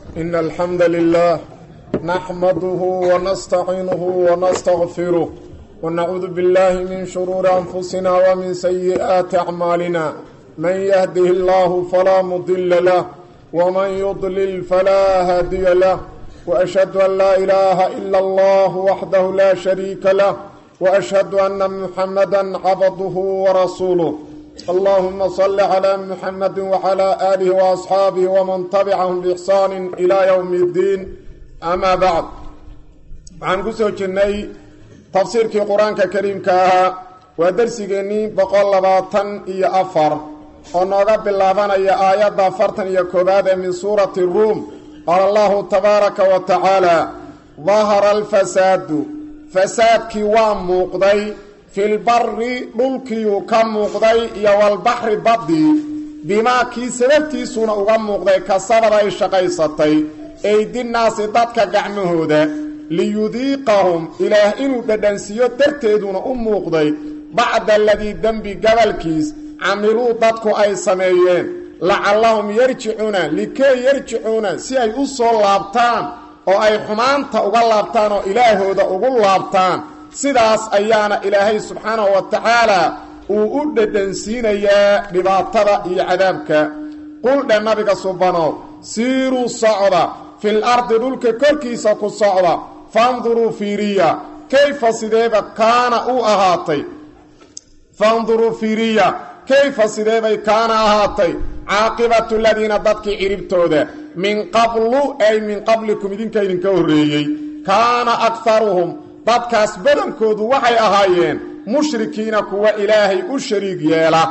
إن الحمد لله نحمده ونستعينه ونستغفره ونعوذ بالله من شرور أنفسنا ومن سيئات أعمالنا من يهده الله فلا مضل له ومن يضلل فلا هادي له وأشهد أن لا إله إلا الله وحده لا شريك له وأشهد أن محمدا عبده ورسوله اللهم صل على محمد وعلى آله وأصحابه ومن تبعهم بإحسان إلى يوم الدين أما بعد waxaan ku soo jirnay tafsiirkii qur-aanka kariimka ahaa waa darsigeennii boqol labaatan iyo afar oo nooga bilaabanaya aayadda afartan iyo koowaad ee min suurati ruum qaala allahu tabaaraka wa tacaala dahara alfasaadu fasaadkii waa muuqday filbari dhulkiiyuu ka muuqday iyo walbaxri baddii bimaa kii sababtiisuuna uga muuqday kasabad ay shaqaysatay eydinaasi dadka gacmahooda liyudiiqahum ilaah inuu dhadhansiiyo darteeduna u muuqday bacda aladii dembi gabalkiis camiluu dadku ay sameeyeen lacallahum yarjicuuna likey yarjicuuna si ay u soo laabtaan oo ay xumaanta uga laabtaan oo ilaahooda ugu laabtaan sidaas ayaana ilaahay subxaanahu wa tacaala uu u dhadhansiinayaa dhibaatada iyo cadaabka quldhe nabiga subanow siiruu socda fil ardi dhulka korkiisa ku socda fanduruu fiiriya kayfa sideeba kaana uu ahaatay fanduruu fiiriya kayfa sideebay kaana ahaatay caaqibatu ladiina dadkii ciribtooda min qablu ay min qablikum idinka idinka horreeyey kaana akharuhum dadkaas badankoodu waxay ahaayeen mushrikiina kuwa ilaahay u shariig yeela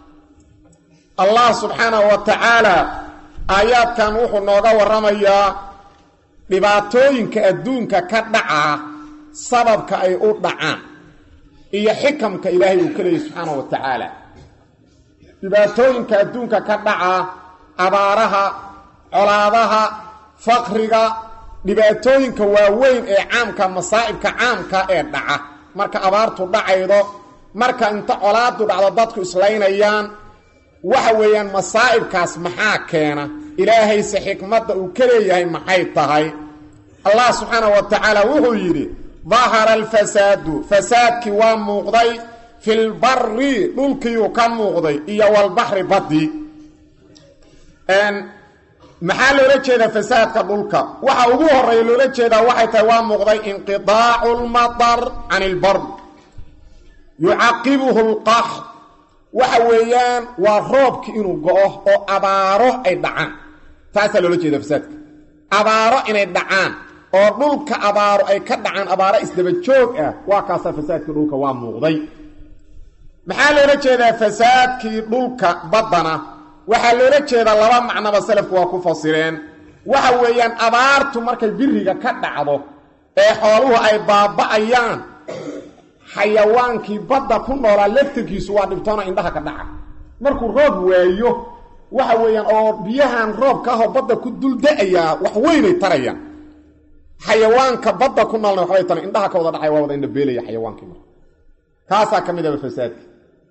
allah subxaanahu wa tacaala aayaadkan wuxuu nooga warramayaa dhibaatooyinka adduunka ka dhacaa sababka ay u dhacaan iyo xikamka ilaahay uu ka leeyay subxaanahu wa tacaala dhibaatooyinka adduunka ka dhacaa abaaraha colaadaha faqriga dhibaatooyinka waaweyn ee caamka masaa'ibka caamka ee dhaca marka abaartu dhacaydo marka inta colaadu dhacdo dadku islaynayaan waxa weeyaan masaa'ibkaas maxaa keena ilaahayse xikmadda uu ka leeyahay maxay tahay allah subxaanahu wa tacaala wuxuu yidhi dahara alfasaadu fasaadkii waa muuqday filbari dhulkiiyuu ka muuqday iyo walbaxri baddi maxaa loola jeedaa fasaadka dhulka waxa ugu horeeya loola jeedaa waxay tahay waa muuqday inqidaacu lmatar can ilbard yucaqibuhu lqax waxa weeyaan waa roobki inuu go-o oo abaaro ay dhacaan taasaa loola jeeda fasaadka abaaro inay dhacaan oo dhulka abaaro ay ka dhacaan abaaro isdaba joog ah waa kaasaa fasaadkii dhulka waa muuqday maxaa loola jeedaa fasaadkii dhulka baddana waxaa loola jeedaa laba macnoba salafku waa ku fasireen waxa weeyaan abaartu markay biriga ka dhacdo ee xooluhu ay baaba'ayaan xayawaankii badda ku noolaa laftarkiisu waa dhibtoona indhaha ka dhaca markuu roob waayo waxa weeyaan oo biyahan roobka ahoo badda ku dul da-ayaa wax weynay tarayaan xayawaanka badda ku noolna waxbay taran indhaha ka wada dhacay waa wada indhabeelaya xayawaankii marka kaasaa ka mid aba fasaadka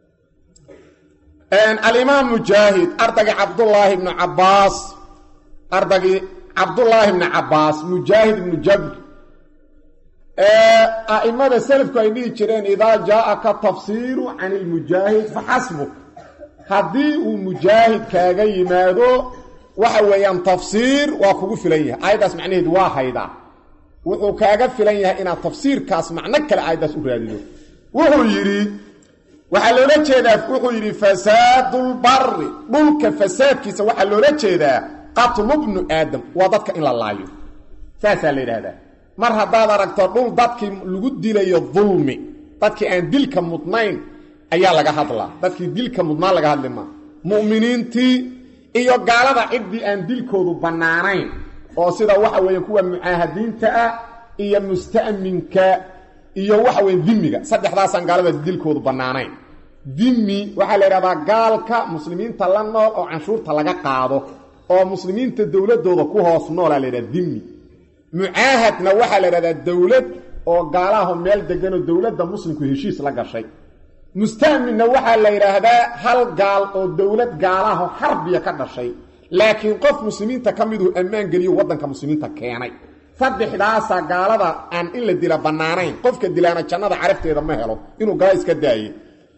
alimaam mujaahid ardagii cabdullaahi ibnu cabbaas ardagii cabdullaahi ibnu cabbaas mujaahid ibnu jabr a'imada selafku ay dhihi jireen idaa jaa-aka tafsiiru can ilmujaahid faxasbuk haddii uu mujaahid kaaga yimaado waxa weeyaan tafsiir waa kugu filan yahay aayaddaas macnaheedu waa haydaa wuxuu kaaga filan yahay inaad tafsiirkaas macno kale aayaddaas u raadido wuxuu yidhi waxaa loola jeedaa wuxuu yidhi fasaadulbari dhulka fasaadkiisa waxaa loola jeedaa qatlu bnu aadam waa dadka in la laayo saasaa la yidhaahdaa mar haddaad aragto dhul dadkii lagu dilayo dulmi dadkii aan dilka mudnayn ayaa laga hadlaa dadkii dilka mudnaan laga hadli maa mu'miniintii iyo gaalada ciddii aan dilkoodu bannaanayn oo sida waxa weeye kuwa mucaahadiinta ah iyo musta'minka iyo waxa weeye dimiga saddexdaasaan gaalada dilkoodu bannaanayn dimi waxaa la yidhahdaa gaalka muslimiinta la nool oo canshuurta laga qaado oo muslimiinta dowladooda ku hoos noolaa la yidhahda dimi mucaahadna waxaa la yidhahdaa dowlad oo gaalaho meel deganoo dowladda muslimku heshiis la gashay musta'minna waxaa la yidhaahdaa hal gaal oo dowlad gaalaho xarbiya ka dhashay laakiin qof muslimiinta ka miduu ammaan geliyo waddanka muslimiinta keenay saddexdaasaa gaalada aan in la dila bannaanayn qofka dilaana jannada carafteeda ma helo inuu gala iska daaye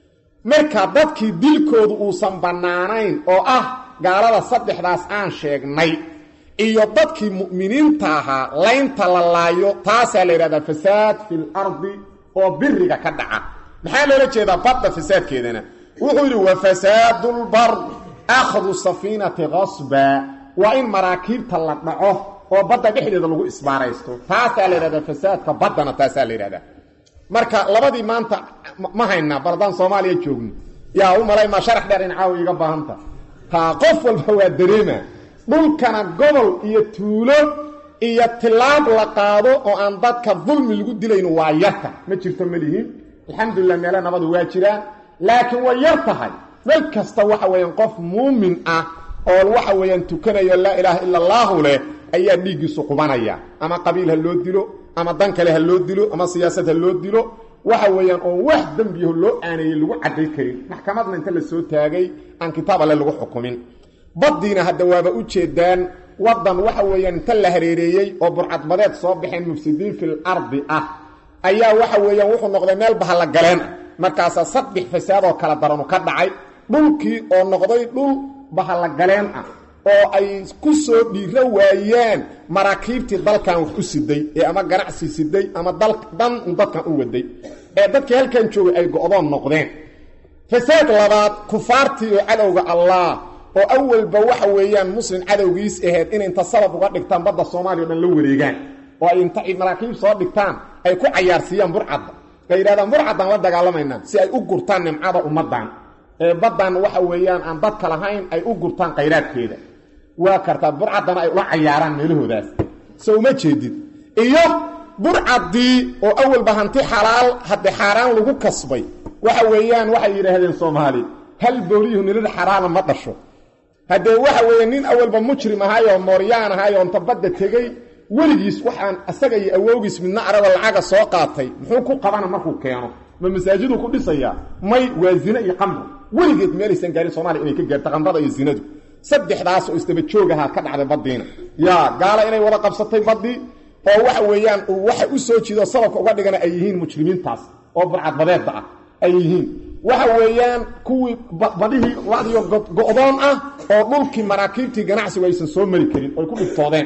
marka dadkii dilkoodu uusan bannaanayn oo ah gaalada saddexdaas aan sheegnay iyo dadkii mu'miniinta ahaa laynta la laayo taasaa la yidhahdaa fasaad fil ardi oo biriga ka dhaca maxaa loola jeedaa badda fasaadkeedana wuxuu yidhi wa fasaadulbar akhdu safiinati qasba waa in maraakiibta la dhaco oo badda dhexdeeda lagu isbaaraysto taasaa la yidhahdaa fasaadka baddana taasaa la yidhahdaa marka labadii maanta ma haynaa baldaan soomaaliya joogno yaa u malay maa sharax dheer in caawa iiga baahanta taa qof walba waa dareema dhulkana gobol iyo tuulo iyo tilaab la qaado oo aan dadka dulmi lagu dilayn waa yarta ma jirto malihiin alxamdulilah meelo nabadu waa jiraan laakiin way yar tahay meel kasta waxa weeyaan qof muumin ah oo waxa weeyaan tukanayo laa ilaaha ila allaahu leh ayaa dhiiggiisu qubanaya ama qabiil ha loo dilo ama dan kale ha loo dilo ama siyaasad ha loo dilo waxa weeyaan oo wax dembiyaho loo aaneeyey lagu cadday karin maxkamadna inta la soo taagay aan kitaab alle lagu xukumin baddiina hadda waaba u jeedaan waddan waxa weeyaan inta la hareereeyey oo burcadbadeed soo baxeen mufsidiin fil ardi ah ayaa waxa weeyaan wuxuu noqday meel bahalla galeen ah markaasaa saddex fasaadoo kala daranu ka dhacay dhulkii oo noqday dhul bahalla galeen ah oo ay ku soo dhiiro waayeen maraakiibtii dalkan wax u siday ee ama ganacsi siday ama dan dadkan u waday ee dadkii halkan joogay ay go-doon noqdeen fasaad labaad kufaartii oo cadowga allah oo awalba waxa weeyaan muslim cadowgiis ahayd in inta sabab uga dhigtaan badda soomaaliya o dhan la wareegaan oo ay inta maraakiib soo dhigtaan ay ku cayaarsiiyaan burcadda ay yidhahdaan burcaddaan la dagaalamaynaa si ay u gurtaan nimcada ummaddan ee baddan waxa weeyaan aan dadka lahayn ay u gurtaan khayraadkeeda waa kartaa burcaddana ay ula cayaaraan meelahoodaas so uma jeedid iyo burcaddii oo awalba hanti xalaal hadde xaaraan lagu kasbay waxa weeyaan waxay yidhaahdeen soomaali hal booliyuhu nilada xaraana ma dhasho haddee waxa weeye nin awalba mujrim ahaayoo mooryaan ahaayoo inta badda tegey weligiis waxaan isaga iyo awowgiis midna aragoo lacaga soo qaatay muxuu ku qabana markuu keeno ma masaajiduu ku dhisayaa may waa zine iyo qamro weligeed meelaysan gaarin soomaliya inay ka gaarto qamrada iyo zinadu saddexdaas oo isdaba joog ahaa ka dhacday baddiina yaa gaala inay wada qabsatay baddii oo waxa weeyaan waxa u soo jiido sababka uga dhigana ay yihiin mujrimiintaas oo burcadbadeedda ah ay yihiin waxa weeyaan kuwii badihii ladiyo go-doon ah oo dhulkii maraakiibtii ganacsigu aysan soo mari karin oy ku dhibtoodeen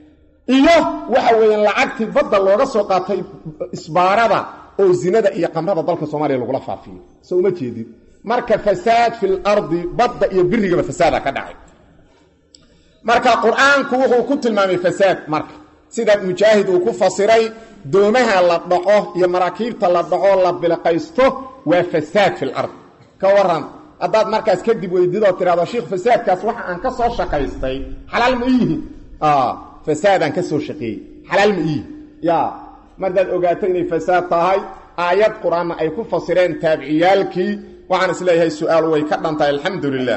iyo waxa weeyaan lacagtii badda looga soo qaatay isbaarada oo zinada iyo qamrada dalka soomaaliya lagula faafiyo so uma jeedid marka fasaad fil ardi badda iyo birigaba fasaada ka dhacay marka qur-aanku wuxuu ku tilmaamay fasaad marka sida mujaahid uu ku fasiray doomaha la dhaco iyo maraakiibta la dhaco la bilqaysto waa fasaad fil ard ka waran haddaad markaas kadib weydidoo tirahdo sheikh fasaadkaas waxa aan ka soo shaqaystay xalaal ma iyihi fasaadaan ka soo shaqeeyey xalaal ma iyihi ya mardaad ogaato inay fasaad tahay aayad qur-aanna ay ku fasireen taabiciyaalkii waxaan isleeyahay su-aal way ka dhantahay alxamdu lilah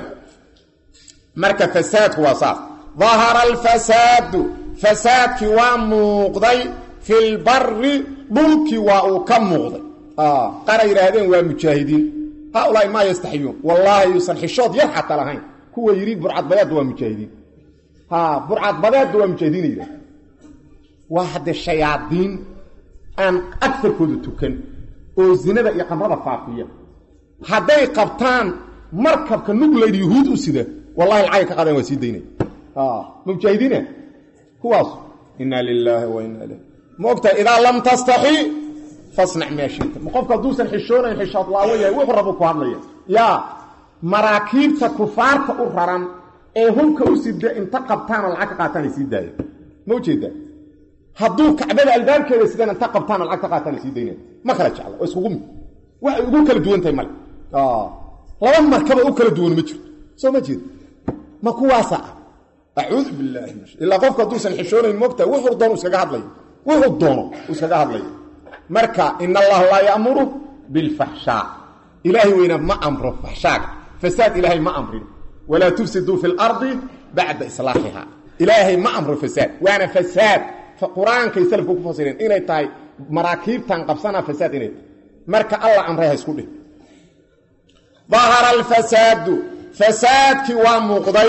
marka fasaadku waa saas dahara alfasaadu fasaadkii waa muuqday fi lbari dhulkii waa uu ka muuqday qara yidhaahdeen waa mujaahidiin haaulaai maa yastaxiyuun wallaahi yuusan xishood yar xata lahayn kuwa yidhi burcadbadeedda waa mujaahidiin burcadbadeedda waa mujaahidiina yidhahd waa haddee shayaadiin aan agarkooda tukan oo zinada iyo qamrada faafiya hadday qabtaan markabka nuglayd yuhuud u sida wallahi lacagay ka qaadeen waa sii daynay mujaahidiina kuwaas inaa lilaahi wa inaa ilayh ma ogtahay idaa lam tastaxi fasnac maa shita ma qofka hadduusan xishoonayn xishood laawo yahay wuxuu rabu ku hadlaya yaa maraakiibta kufaarta u raran ee hubka u sida inta qabtaanoo lacag ka qaataan ay sii daaya ma ujeedaa hadduu kacbada albaabkeeda sidan inta qabtaanoo lacag ka qaataan ay sii daynaya ma kala jecla oo iskugu mid waxay ugu kala duwan tahay male laba markaba u kala duwan ma jirto soo ma jeed ma kuwaasa ah acuudu bilaahi ilaa qofku hadduusan xishoonayn moogtahay wuxuu doono iskaga hadlaya wuxuu doono iskaga hadlaya marka in allaha laa ya'muru bilfaxshaa ilaahay weyna ma amro faxshaaga fasaad ilaahay ma amrin walaa tufsiduu fi lardi bacda islaaxiha ilaahay ma amro fasaad waana fasaad qur-aankay salafku ku fasireen inay tahay maraakiibtan qabsanaa fasaad inay tahay marka alla amray ha isku dhih dahara alfasaadu fasaadkii waa muuqday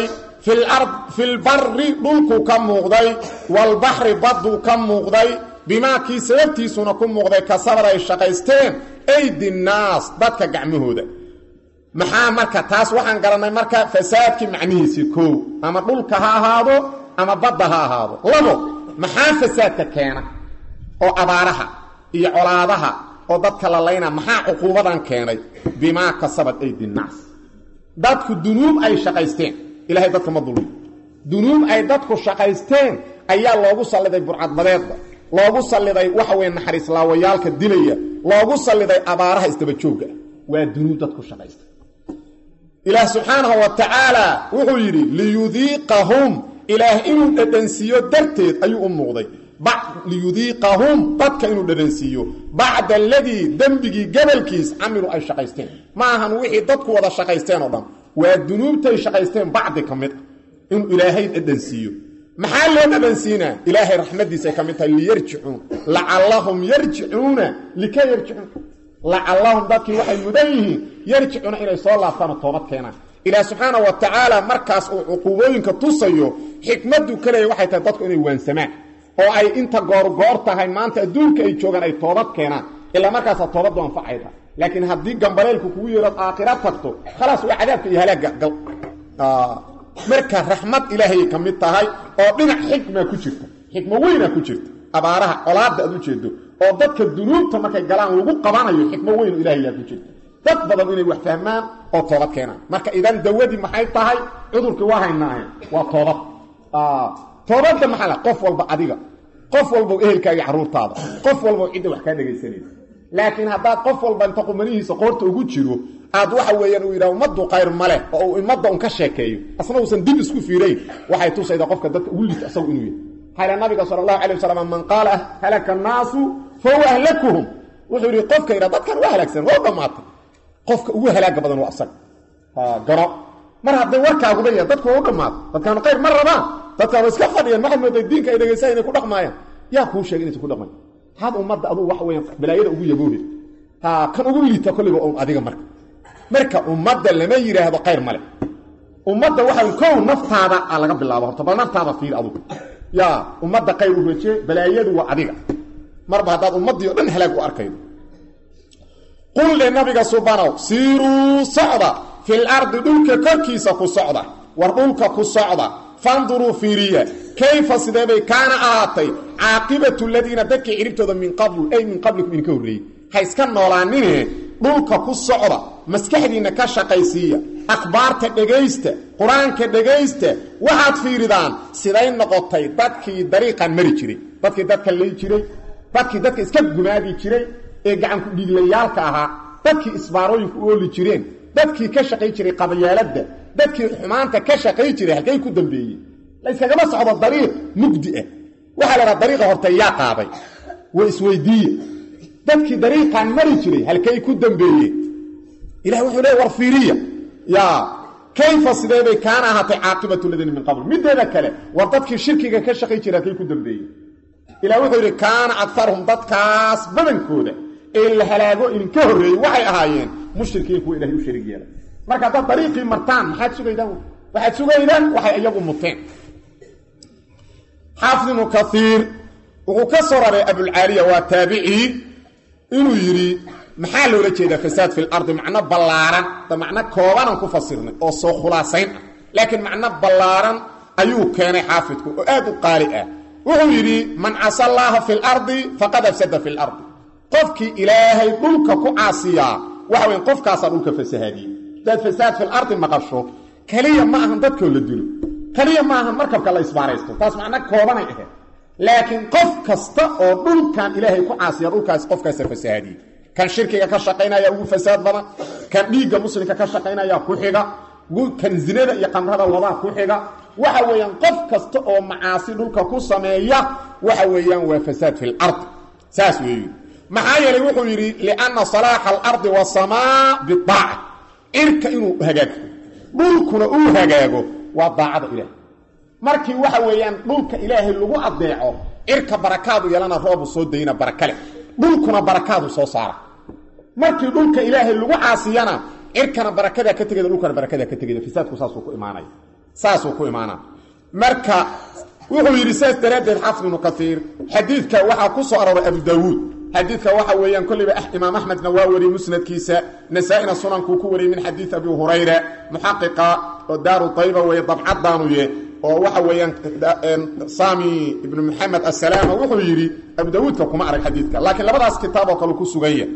filbari dhulku ka muuqday walbaxri badduu ka muuqday bimaa kii sababtiisuna ku muuqday kasabad ay shaqaysteen aydi naas dadka gacmahooda maxaa marka taas waxaan garannay marka fasaadkii macnihiisii koow ama dhulka ha ahaado ama badda ha ahaado labo maxaa fasaadka keena oo abaaraha iyo colaadaha oo dadka la layna maxaa cuquubadan keenay bimaa kasabad aydi naas dadku dunuub ay shaqaysteen ilahay dadka ma dulmi dunuub ay dadku shaqaysteen ayaa loogu salliday burcadbadeedda loogu salliday waxa weye naxariislaawayaalka dilaya loogu salliday abaaraha isdabajoogga waa dunuub dadku shaqaystay ilaah subxaanahu wa tacaala wuxuu yidhi liyudiiqahum ilaah inuu dhadhansiiyo darteed ayuu u muuqday liyudiiqahum dadka inuu dhadhansiiyo bacda aladii dembigii gabalkiis camiluu ay shaqaysteen ma ahan wixii dadku wada shaqaysteen oo dhan waa dunuubtay shaqaysteen bacdi ka mid ah inuu ilaahay dhadhansiiyo maxaa loo dhadhansiinaa ilaahay raxmadiisay ka mid tahay liyarjicuun lacallahum yarjicuuna lika yarjicuun lacallahum dadkii waxay mudan yihiin yarjicuuna inay soo laabtaanoo toobad keenaan ilaah subxaana wa tacaala markaas uu cuquubooyinka tusayo xikmaddu ka leeya waxay tahay dadku inay waansamaan oo ay inta goorgoor tahay maanta adduunka ay joogaan ay toobad keenaan ilaa markaasaa toobaddu anfacayda laakiin haddii gambaleelku kugu yeerood aakhira tagto khalaas waa cadaabka iyo halaagga gal marka raxmad ilaahayay ka mid tahay oo dhinac xikmaa ku jirta xikmo weynaa ku jirta abaaraha colaadda aad u jeedo oo dadka dunuubta markay galaan lagu qabanayo xikmo weyno ilahayaa ku jirta dad badan inay wax fahmaan oo toobad keenaan marka idan dawadii maxay tahay cudurkii waa haynaahe waa toobad toobadda maxaa la qof walba adiga qof walba ehelkaaga carruurtaada qof walba cidda wax kaa dhegaysanaysa laakiin haddaad qof walba inta qumanihiisa qoorta ugu jiro aad waxa weeyaan uu yidhaha ummaddu qayr ma leh oo uu ummadda un ka sheekeeyo asna uusan dib isku fiirayn waxay tusaydaa qofka dadka ugu liita asagu inuu yahay xayla nabiga sala allahu calay wasalam man qaala halaka annaasu fa huwa ahlakuhum wuxuu yidhi qofka yidhaha dadkan waa halaagsan waa u dhammaatay qofka ugu halaaga badan waa asaga garo mar hadday warkaaguba yahay dadku waa u dhammaatay dadkaanu qayr ma rabaan dadkaanu iska fadhiyaan maxaad mooday diinka ay dhegaysaa inay ku dhaqmaayaan yaa kuu sheegay inaysan ku dhaqmayn had ummadda aduu waxa weeyaan balaayada ugu yaboohe ha kan ugu liita kolliba un adiga marka marka ummadda lama yidhaahdo qayr male ummadda waxa kow naftaada a laga bilaabo horta bal naftaada fiir adugu yaa ummadda qayr u rajee balaayadu waa adiga marba haddaad ummaddii o dhan halaag u arkaydo qul le nabiga subanow siiruu socda fil ardi dhulka korkiisa ku socda war dhulka ku socda fanduruu fiiriya kayfa sidee bay kaana ahaatay caaqibatu ladiina dadkii ciribtooda min qablu ay min qablikum idinka horreeyey ha iska noolaanine dhulka ku socda maskaxdiinna ka shaqaysiiya akhbaarta dhegaysta qur-aanka dhegaysta waxaad fiiridaan siday noqotay dadkii dariiqan mari jiray dadkii dadka lay jiray dadkii dadka iska gumaadi jiray ee gacanku dhiiglayaalka ahaa dadkii isbaarooyinku u ooli jireen dadkii ka shaqay jiray qabyaaladda dadkii xumaanta ka shaqay jiray halkay ku dambeeyey la yskagama socdo dariiq mugdi ah waxaa la dhaha dariiqa horta yaa qaaday way isweydiiye dadkii dariiqaan mari jiray halkay ku dambeeyeen ilah wuxuu leey war fiiriya yaa kayfa sidee bay kaana ahaatay caaqibatu ladiina min qabl mideeda kale war dadkii shirkiga ka shaqay jiray halkay ku dambeeyeen ilah wuxuu yidhi kaana akarhum dadkaas badankooda ee la halaago idinka horreeyey waxay ahaayeen mushrikiin kuwa ilahay u sharig yeelay marka haddaad dariiqii martaan maxaad sugaydaan waxaad sugaydaan waxay iyagu muteen xaafid ibnu kaiir wuxuu ka soo raray abulcaaliya waa taabicii inuu yidhi maxaa loola jeedaa fasaad fi lardi macno ballaaran da macno koobanaan ku fasirnay oo soo khulaasayn ah laakiin macno ballaaran ayuu keenay xaafidku oo aad u qaali ah wuxuu yidhi man casa allaaha fi lardi faqad afsada fi lardi qofkii ilaahay dhulka ku caasiyaa waxa weyn qofkaasaa dhulka fasahaadiyey hadaad fasaad fi lardi maqasho keliya ma ahan dadkoo la dilo keliya ma ahan markabka la isbaaraysto taas macno koobanay ahayd laakiin qof kasta oo dhulkan ilaahay ku caasiya dhulkaas qofkaasa fasahaadiyey kan shirkiga ka shaqaynaya ugu fasaad badan kan dhiigga muslimka ka shaqaynaya ku xiga kan zinada iyo qamrada wadaa ku xiga waxa weeyaan qof kasta oo macaasi dhulka ku sameeya waxa weeyaan waa fasaad fi lardi saas weeyi maxaa yeelay wuxuu yidhi lianna salaaxa alardi wasamaa bidaaca cirka inuu hagaago dhulkuna uu hagaago waa daacada ilaah markii waxa weeyaan dhulka ilaahay lagu adeeco cirka barakaadu yeelana roobu soo dayna baraka leh dhulkuna barakaadu soo saara markii dhulka ilaahay lagu caasiyana cirkana barakadaa ka tegeda dhulkana barakadaa ka tegeda fasaadku saasuu ku imaanaya saasuu ku imaanaa marka wuxuu yidhi saas daraaddeed xaafid ibnu kaiir xadiidka waxaa ku soo arooray abu daawuud xadiidka waxa weeyaan kolliba imaam axmedna waa wariyey musnadkiisa nasaa-ina sunankuu ku wariyey min xadiid abi hurayra muxaqiqa oo daaru dayba weeye dabcadaanuye oo waxa weeyaan sami ibnu maxamed asalaama wuxuu yidhi abu daawuudka kuma arag xadiidka laakiin labadaas kitaab oo kale ku suganya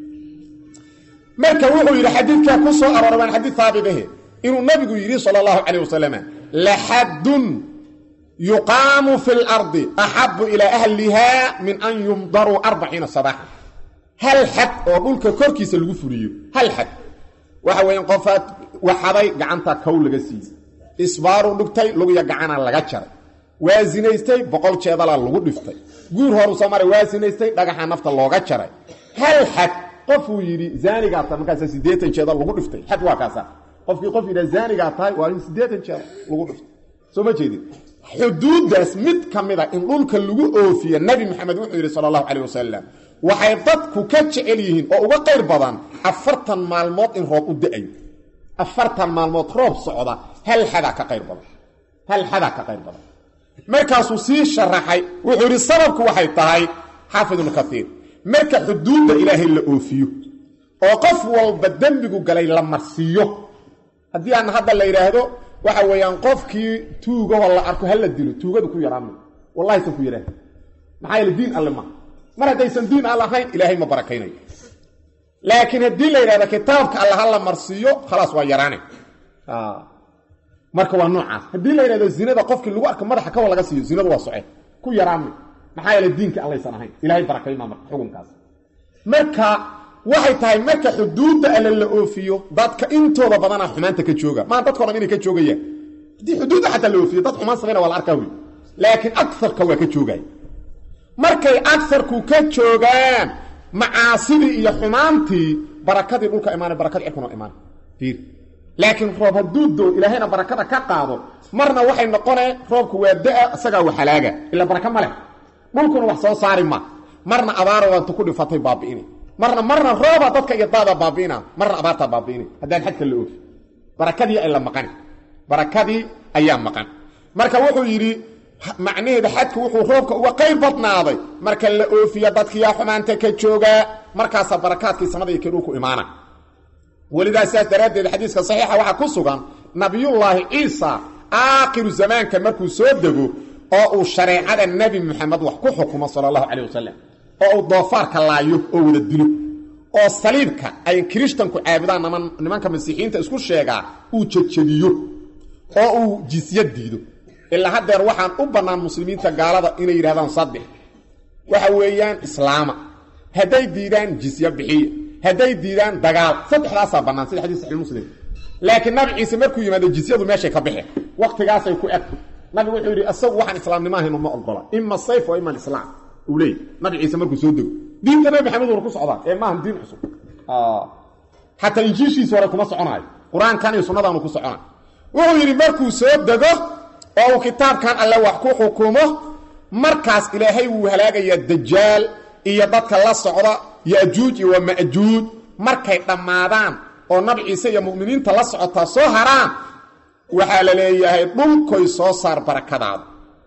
marka wuxuu yidhi xadiidkaa ku soo arooray waan xadiid haabidahe inuu nabigu yidhi sala allahu calayh wasalam laxaddun yuqaamu fi lardi axabu ilaa ahliha min an yumdaruu arbaciina sabaaxan hal xad oo dhulka korkiisa lagu fuliyo hal xad waxa weeyaan qofaad waxaday gacanta kow laga siiyey isbaaruu dhigtay lugiya gacana laga jaray waa sinaystay boqol jeedalaa lagu dhiftay guur horu soo maray waa sinaystay dhagaxa nafta looga jaray hal xad qofuu yidhi zaanigaa tahay markaasa siddeetan jeedal lagu dhiftay xad waa kaasa qofkii qof yidhaha zaanigaa tahay waa in siddeetan jeedal lagu dhiftay soo ma jeedin xuduuddaas mid ka mida in dhulka lagu oofiya nebi maxamed wuxuu yidhi sala allahu calayh wasalam waxay dadku ka jecel yihiin oo uga qayr badan afartan maalmood in roob u da-ayo afartan maalmood roob socda hal xadaa ka qayr badan hal xadaa ka qayr badan markaasuu sii sharaxay wuxuu yidhi sababku waxay tahay xaafid ibnu kaiir marka xuduudda ilaahay la oofiyo oo qof walba dembigu galay la marsiiyo haddii aan hadda la yidhaahdo waxa weeyaan qofkii tuugahoo la arko hala dilo tuugadu ku yaraama wallahi san ku yaraah maxaa yeele diin alle ma mar haddaysan diin all ahayn ilaahay ma barakaynayo laakiin haddii la yidhahdo kitaabka alle ha la marsiiyo khalaas waa yaraane marka waa noocaas haddii la yidhahdo zinada qofkii lagu arko madaxa kawa laga siiyo zinadu waa soce ku yaraama maxaa yeele diinka allaysan ahayn ilahay barakaymaa marka xukunkaas marka waxay tahay marka xuduudda alle la oofiyo dadka intooda badanaa xumaanta ka jooga maa dadko dhan inay ka joogayaan haddii xuduudda xataa la oofiyo dad xumaan samayna waa la arkaa wey laakiin agarka waa ka joogaya markay agarku ka joogaan macaasidii iyo xumaantii barakadii dhulka imaana barakadii cirkuna imaan fiir laakiin roob hadduu doo ilaahayna barakada ka qaado marna waxay noqoneen roobku waa da-a isagaa wa halaaga ila baraka ma leh dhulkuna wax soo saari ma marna abaara waanta ku dhifatay baabi'ini marna marna rooba dadka iyo daada baabi'ina marna abaartaa baabi'ini haddaan xadka la oofi barakadii ay la maqani barakadii ayaa maqan marka wuxuu yidhi macnaheeda xadku wuxuu roobka uga qayb badnaaday marka la oofiya dadkiyaa xumaanta ka joogaa markaasaa barakaadkii samada iyo kedhulku imaana welidaa sidaas daraaddeed xadiiska saxiixa waxaa ku sugan nabiyullaahi ciisa aakhiru zamaanka markuu soo dego oo uu shareecada nebi moxamed wax ku xukumo sala allahu calayh wasalam oo uu doofaarka laayo oo wada dilo oo saliibka ay kirishtanku caabudaan nimanka masiixiyiinta isku sheegaa uu jejediyo oo uu jisya diido ilaa haddeer waxaan u bannaan muslimiinta gaalada inay yidhahdaan saddex waxa weeyaan islaama hadday diidaan jisya bixiya hadday diidaan dagaal saddexdaasaa bannaan sida xadiis saxii muslim laakiin nabi ciise markuu yimaado jisyadu meeshay ka baxeen wakhtigaasay ku eg nabigu wuxuu yidhi isagu waxaan islaamnimo ahaynu ma ogola ima sayf wa ima alislaam uu leeyay nabi ciise markuu soo dego diinta nabi maxamed uuna ku socdaa ee maahan diin cusub xataa injiishiisi hore kuma soconaayo qur-aankan iyo sunnadaanu ku socona wuxuu yidhi markuu soo dego oo uu kitaabkan alle wax ku xukumo markaas ilaahay wuu halaagayaa dajaal iyo dadka la socda yajuuj iyo waa majuuj markay dhammaadaan oo nabi ciise iyo mu'miniinta la socotaa soo haraan waxaa la leeyahay dhulkoy soo saar barakadaada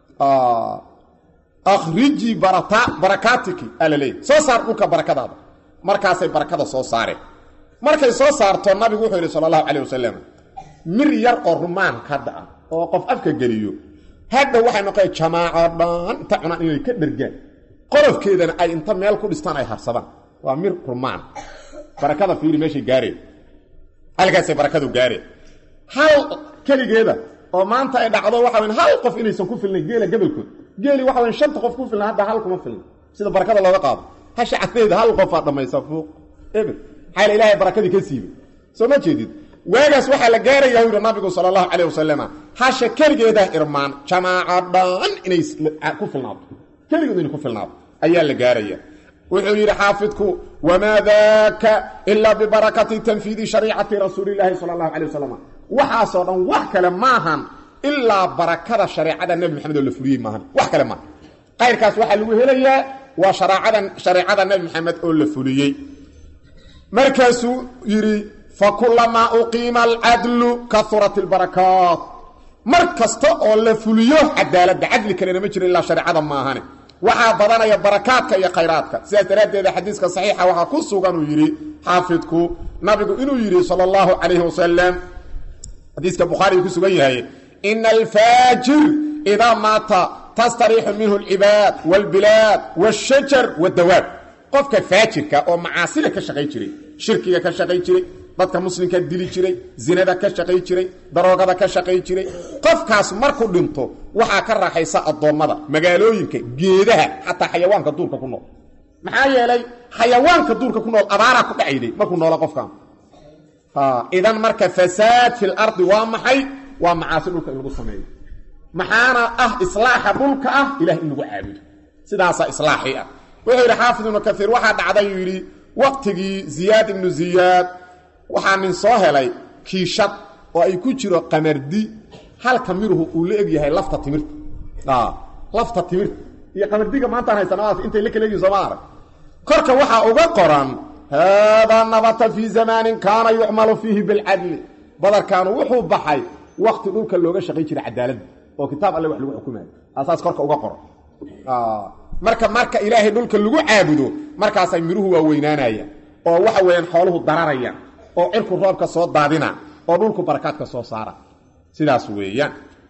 akhriji barakaatiki aa la leeyahay soo saar dhulka barakadaada markaasay barakada soo saareen markay soo saarto nabigu wuxuu yidhi sala allahu calayh wasalam mir yar oo rumaanka hadda ah oo qof afka geliyo hadda waxay noqon jamaaco dhan inta cunaan inay ka dhergaan qolofkeedana ay inta meel ku dhistaan ay harsadaan waa mir rumaan barakada fiiri meeshay gaareen halkaasay barakadu gaareen hal keligeeda oo maanta ay dhacdo waxa weyn hal qof inaysan ku filnayn geela gabalkood geeli waxa weyn shanta qof ku filna hadda hal kuma filna sida barakada looga qaado hasha cadeeda hal qofaa dhammaysa fuuq ebel maxaa la ilaahay barakadii ka siibay soo ma jeedid waagaas waxaa la gaarayaa u yidhi nabigu sala allahu calayh wasalam hasha keligeedah irmaan jamaaco dhan inay ku filnaato keligeedu inay ku filnaato ayaa la gaaraya wuxuu yidhi xaafidku wamaa daaka ilaa bibarakati tanfiidi shariicati rasuulilaahi sala allahu calay wasalam waxaasoo dhan wax kale maahan ilaa barakada shareecada nebi maxamed oo la fuliyey maahan wax kale maaha qayrkaas waxaa lagu helayaa waa shareecada shareecada nebi maxamed oo la fuliyey markaasuu yidhi fakulamaa uqiima alcadlu kaurat albarakaat mar kasta oo la fuliyo cadaaladda cadli kalena ma jiro ilaa shareecada maahane waxaa badanaya barakaadka iyo khayraadka sidaas daraaddeeda xadiiska saxiixa waxaa ku sugan uu yidhi xaafidku nabigu inuu yidhi sala allahu calayhi wasalam xadiiska bukhaariga ku sugan yahay ina alfaajir idaa maata tastariixu minhu alcibaad waalbilaad waashajar waddawaab qofka faajirka oo macaasida ka shaqay jiray shirkiga ka shaqay jiray dadka muslimka dili jiray zinada ka shaqay jiray daroogada ka shaqay jiray qofkaas markuu dhinto waxaa ka raaxaysa addoommada magaalooyinka geedaha xataa xayawaanka duurka ku nool maxaa yeelay xayawaanka duurka ku nool abaaraa ku dhacayday markuu noola qofkan idan marka fasaad fi lardi waa maxay waa macaasi dhulka in lagu sameeyo maxaana ah islaaxa dhulka ah ilah in lagu caabudo sidaasaa islaaxii ah wuxuu yidhi xaafid ibnu kaiir waxaa dhacday uu yidhi waqtigii ziyaad ibnu ziyaad waxaa nin soo helay kiishad oo ay ku jiro qamardi halka miruhu uu la eg yahay lafta timirta lafta timirta iyo qamardiga maantaan haysana intay la kala egyihin sooma arag korka waxaa uga qoran haadaa nabata fii zamaanin kaana yucmalu fiihi bilcadli badarkaanu wuxuu baxay wakti dhulka looga shaqay jiray cadaaladda oo kitaab alle wax lagu xukumayo asaas korka uga qoran marka marka ilaahay dhulka lagu caabudo markaasay miruhu waa weynaanayaan oo waxa weeyaan xooluhu dararayaan oo cirku roobka soo daadina oo dhulku barakaadka soo saara sidaas weeyaan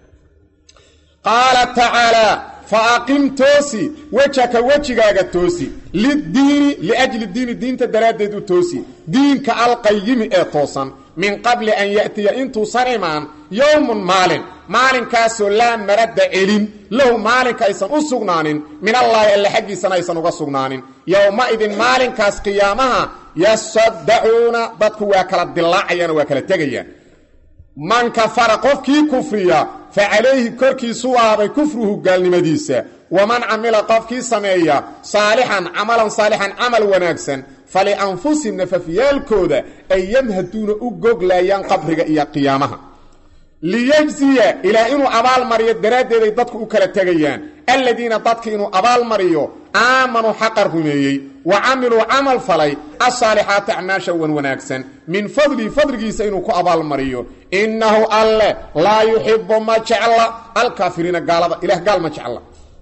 qaala tacaalaa fa aqim toosi wejhaka wejigaaga toosi liddiini liajli diini diinta daraaddeed u toosi diinka alqayimi ee toosan min qabli an ya'tiya intuusan imaan yowmun maalin maalinkaasoo laa maradda celin lahu maalinka aysan u sugnaanin min allaahi alle xaggiisana aysan uga sugnaanin yowma-idin maalinkaas qiyaamaha yasaddacuuna dadku waa kala dilaacayaan waa kala tegayaan man kafara qofkii kufriya fa calayhi korkiisu ahaaday kufruhu gaalnimadiisa waman camila qofkii sameeya saalixan camalan saalixan camal wanaagsan falianfusihim nafafyaalkooda ay yamhaduuna u goglayaan qabriga iyo qiyaamaha liyejziya ilaa inuu abaalmariyo daraaddeeday dadku u kala tegayaan aladiina dadki inuu abaalmariyo aamanuu xaqa rumeeyey wa camiluu camal falay asaalixaati acmaasha wan wanaagsan min fadlihi fadligiisa inuu ku abaalmariyo innahu alle laa yuxibu ma jecla alkaafiriina gaalada ilah gaal ma jecla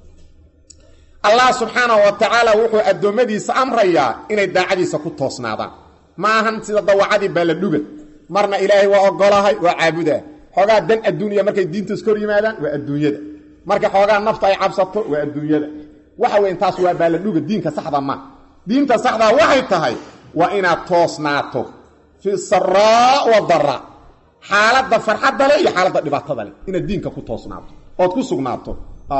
allah subxaanahu wa tacaala wuxuu addoommadiisa amrayaa inay daacadiisa ku toosnaadaan ma ahan sida dawacadii baaladhuga marna ilaahay waa ogolahay waa caabudaa xoogaa dan adduuniya markay diintaas kor yimaadaan waa adduunyada marka xoogaa nafta ay cabsato waa adduunyada waxa weyn taas waa baaladhuga diinka saxda ma diinta saxdaa waxay tahay waa inaad toosnaato fi saraa wadara xaaladda farxadda leh iyo xaaladda dhibaatada leh inaad diinka ku toosnaato ood ku sugnaato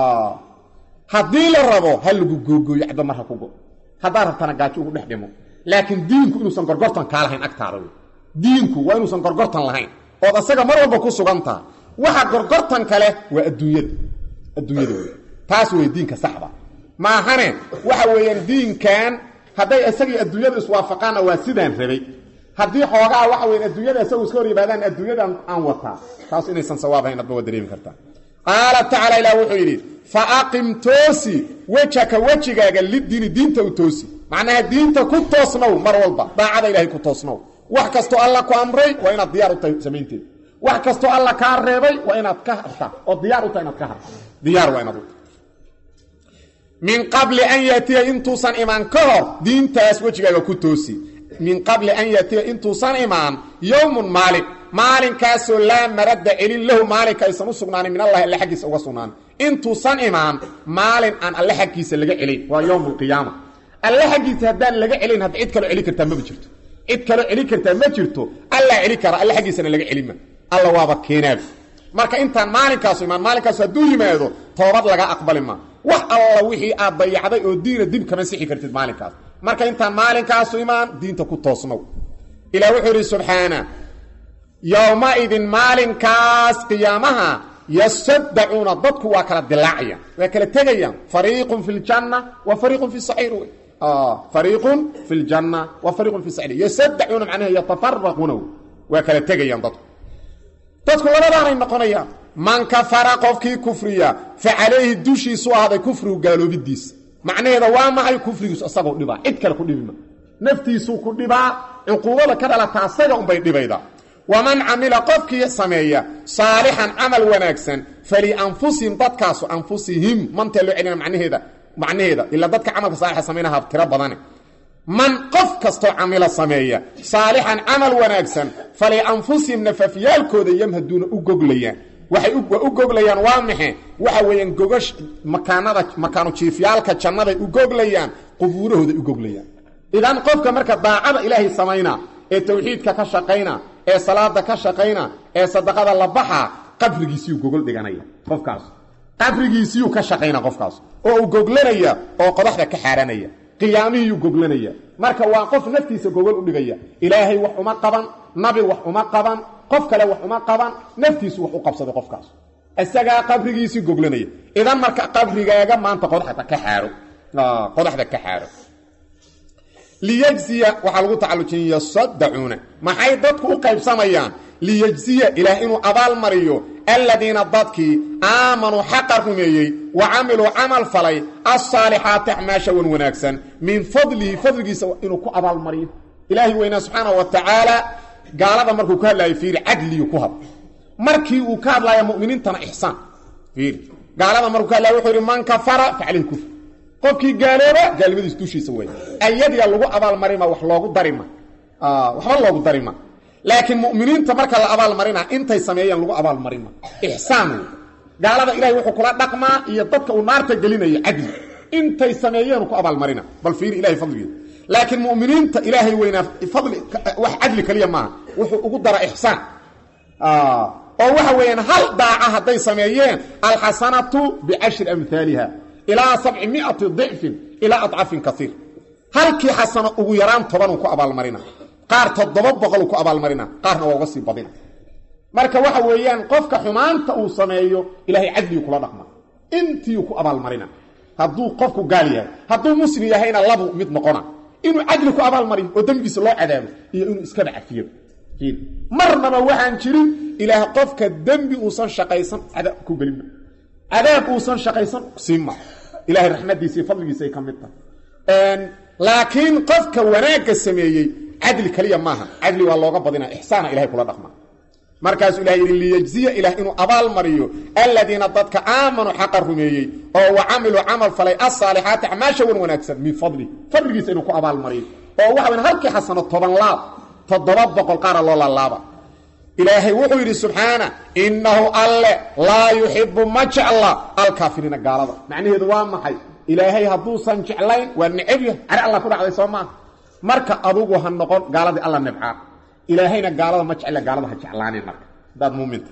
haddii la rabo ha lagu googooyo cadba marha ku go haddaad rabtana gaajo ugu dhex dhimo laakiin diinku inuusan gorgortan kaa lahayn agtaada wey diinku waa inuusan gorgortan lahayn ood asaga mar walba ku sugantaha waxa gorgortan kale waa adduunyada adduunyada wey taas wey diinka saxda maahane waxa weeyaan diinkan hadday isagii adduunyada iswaafaqaanna waa sidaan rabay haddii xoogaa waxa weyan adduunyada isagu iska hor yimaadaan adduunyadan aan wataa taas inaysan sawaabhayn adba waa dareemi kartaa qaala tacaala ilah wuxuu yidhi fa aqim toosi wejhaka wejigaaga lidiini diinta u toosi macnaha diinta ku toosnow mar walba daacada ilahay ku toosnow wax kastoo alla ku amray waa inaad diyaar u tahay samaynteeda wax kastoo alla kaa reebay waa inaad ka harta oo diyaar u tahay inaad ka harta diyaar waa inaad u tahay min qabli an yaatiya intuusan imaan ka hor diintaas wejigaaga ku toosi min qabli an yaatiya intuusan imaan yowmun maalin maalinkaasoo laa maradda celin lahu maalinka aysan u sugnaanin min allahi alle xaggiisa uga sugnaanin intuusan imaan maalin aan alle xaggiisa laga celin waa yowm alqiyaama alle xaggiisa haddaan laga celin hadda cid kaloo celi kartaa maba jirto cid kaloo celi kartaa ma jirto allaa celi kara alle xaggiisana laga celinma alla waaba keenaabi marka intaan maalinkaasu imaan maalinkaasu hadduu yimaado toobad laga aqbali ma wax alla wixii aad dayacday oo diina dib kama sixi kartid maalinkaas marka intaan maalinkaasu imaan diinta ku toosnow ilah wuxuu yidhi subxaana yowmaidin maalinkaas qiyaamaha yasaddacuuna dadku waa kala dilaacayaan waa kala tegayaan fariiqun fi ljanna wa fariiqun fi saciir wey fariiqun fi ljanna wa fariiqun fi saciir yasaddacuuna macnaha yatafaraquuna waa kala tegayaan dadku dadku labadaanay noqonayaan man kafara qofkii kufriya fa calayhi dushiisu ahaaday kufrigu gaaloobidiisa macnaheeda waa maxay kufrigiisu isagoo dhibaa cid kale ku dhibima naftiisuu ku dhibaa cuquubada ka dhalata asaga unbay dhibaydaa waman camila qofkii sameeya saalixan camal wanaagsan falianfusihim dadkaasu anfusihim mantee loo celina macnaheeda macnaheeda ilaa dadka camalka saalixa samaynaha tiro badane man qof kastoo camila sameeya saalixan camal wanaagsan falianfusihim nafafyaalkooda yamhaduuna u goglayaan waxay u goglayaan waa maxe waxa weeyaan gogash makaanada makaanu jiifyaalka jannaday u goglayaan qubuurahooday u goglayaan idan qofka marka daacada ilaahay samayna ee tawxiidka ka shaqayna ee salaada ka shaqayna ee sadaqada la baxa qabrigiisiyuu gogol dhiganaya qofkaas qabrigiisiyuu ka shaqayna qofkaas oo uu goglanaya oo qodaxda ka xaaranaya qiyaamihiyuu goglanaya marka waa qof naftiisa gogol u dhigaya ilaahay wax uma qaban nabi wax uma qaban qof kale wax uma qaban naftiisu wax u qabsaday qofkaas isagaa qabrigiisii goglanaya idan marka qabrigaaga maanta qodaxda ka xaaro qodaxda ka xaaro liyajziya waxaa lagu tacalujin yasadacuuna maxay dadku u qaybsamayaan liyajziya ilaah inuu abaal mariyo aladiina dadkii aamanuu xaqa rumeeyey wa camiluu camal falay alsaalixaati acmaasha wan wanaagsan min fadlihi fadligiisa inuu ku abaal mariyo ilaahay weynaa subxaanau wa tacaala gaalada markuu ka hadlaayo fiiri cadliyu ku hadla markii uu ka hadlaayo muminiintana ixsaan fiiri gaalada markuu ka hadlaya wuxuu yidhi man kafara facalih kufr qofkii gaalooba gaalnimadiis dushiisa wey ayadiga lagu abaalmarima wax loogu darima waxba loogu darima laakiin muminiinta marka la abaalmarina intay sameeyeen lagu abaalmarima ixsaan wey gaalada ilahay wuxuu kula dhaqmaa iyo dadka uu naarta gelinayo cadli intay sameeyeen ku abaalmarina bal fiiri ilahay fadligeeda laakiin muminiinta ilaahay weynaa fadli wax cadli kaliya maaha wuxuu ugu dara ixsaan oo waxa weeyaan hal daaca hadday sameeyeen alxasanatu bicashri amhaaliha ilaa sabci miati dicfin ilaa adcafin kaiir halkii xasano ugu yaraan tobanuu ku abaalmarina qaar toddoba boqoluu ku abaalmarina qaarna waa uga sii badina marka waxa weeyaan qofka xumaanta uu sameeyo ilaahay cadligii kula dhaqma intiiu ku abaalmarina hadduu qofku gaal yahay hadduu muslim yahayna labu mid noqona inuu cadli ku abaalmariyo oo dembigiisa loo cadaabo iyo inuu iskaba cafiyo marnaba waxaan jirin ilaah qofka dembi uusan shaqaysan cadaab ku gelinma cadaab uusan shaqaysan siima ilahay raxmadiisa iyo fadligiisa ay ka mid tahay laakiin qofka wanaagga sameeyey cadli kaliya maaha cadli waa looga badina ixsaana ilahay kula dhaqma markaasuu ilahay yidhi liyajziya ilaah inuu abaal mariyo aladiina dadka aamanuu xaqa rumeeyey oo wa camiluu camal falay asaalixaati acmaasha wan wanaagsan min fadli fadligiisa inuu ku abaal mariyo oo waxa weyn halkii xasano toban laab toddoba boqol qaara loo laalaaba ilaahay wuxuu yidhi subxaana innahu alle laa yuxibu ma jecla alkaafiriina gaalada macnaheedu waa maxay ilaahay hadduusan jeclayn waa necebya cari alla ku dhacday soo maaha marka adugu ha noqon gaaladii alla nebcaa ilaahayna gaalada ma jecla gaalada ha jeclaanin marka hadaad muuminta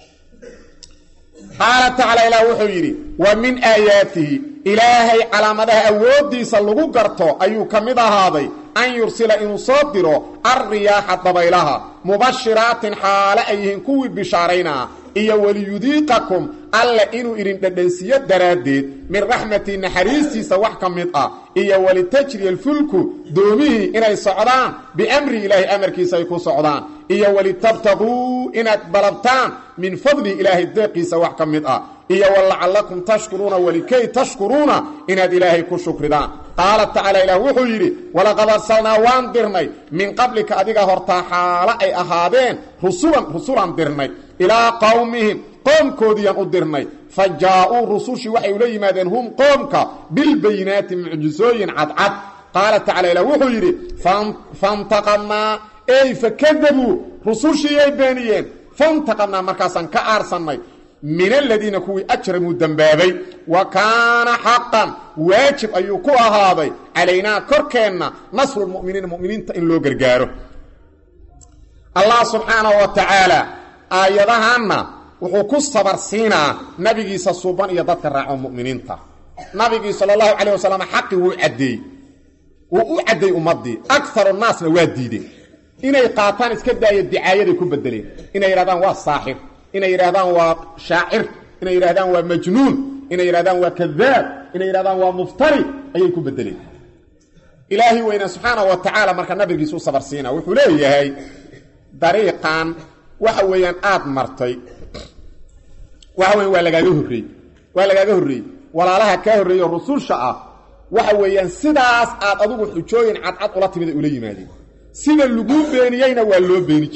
qaala tacaala ilaah wuxuu yidhi wa min aayaatihi ilaahay calaamadaha awooddiisa lagu garto ayuu ka mid ahaaday an yursila inuu soo diro alriyaaxa dabaylaha mubashiraatin xaale ay yihiin kuwii bishaaraynaa iyo waliyudiiqakum alle inuu idin dhadhansiiyo daraaddeed min raxmatii naxariistiisa wax ka mid ah iyo walitajriya alfulku doomihii inay socdaan biamri ilaahay amarkiisa ay ku socdaan iyo walitabtaquu inaad dalabtaan min fadlihi ilaahay deeqiisa wax ka mid ah iyo walacallakum tashkuruuna walikay tashkuruuna inaad ilaahay ku shukridaan qaala tacaala ilaah wuxuu yidhi walaqad arsalnaa waan dirnay min qablika adiga hortaa xaalo ay ahaadeen rusulan rusulaan dirnay ilaa qowmihim qoomkoodiyaan u dirnay fa jaa-uu rusushii waxay ula yimaadeen hum qoomka bilbayinaati mucjisooyin cadcad qaala tacala ilah wuxuu yidhi fantaqamnaa ey fakadabuu rusushiiyay beeniyeen fantaqamnaa markaasaan ka aarsannay min aladiina kuwii ajramuu dembaabay wa kaana xaqan waajib ayuu ku ahaaday calaynaa korkeenna nasrulmuminiina muminiinta in loo gargaaro allah subxaanahu wa tacaala aayadahanna wuxuu ku sabar siinaa nabigiisa suuban iyo dadka raaco muminiinta nabigii sal allahu calayh wasalam xaqii wuu caddeeyey wuu u cadday ummaddii akaru naasna waa diideen inay qaataan iska daaya dicaayaday ku bedeleen inay yidhahdaan waa saaxir inay yidhahdaan waa shaacir inay yidhahdaan waa majnuun inay yidhahdaan waa kadaab inay yidhahdaan waa muftari ayay ku bedeleen ilaahi weyne subxaana wa tacaala marka nabigiisu u sabar siina wuxuu leeyahay dariiqan waxa weeyaan aada martay waxa weyan waa lagaaga horreeyey waa lagaaga horreeyey walaalaha kaa horreeyo rususha ah waxa weeyaan sidaas aad adugu xujooyin cadcad ula timida ula yimaadeen sida laguu beeniyeyna waa loo beeni jira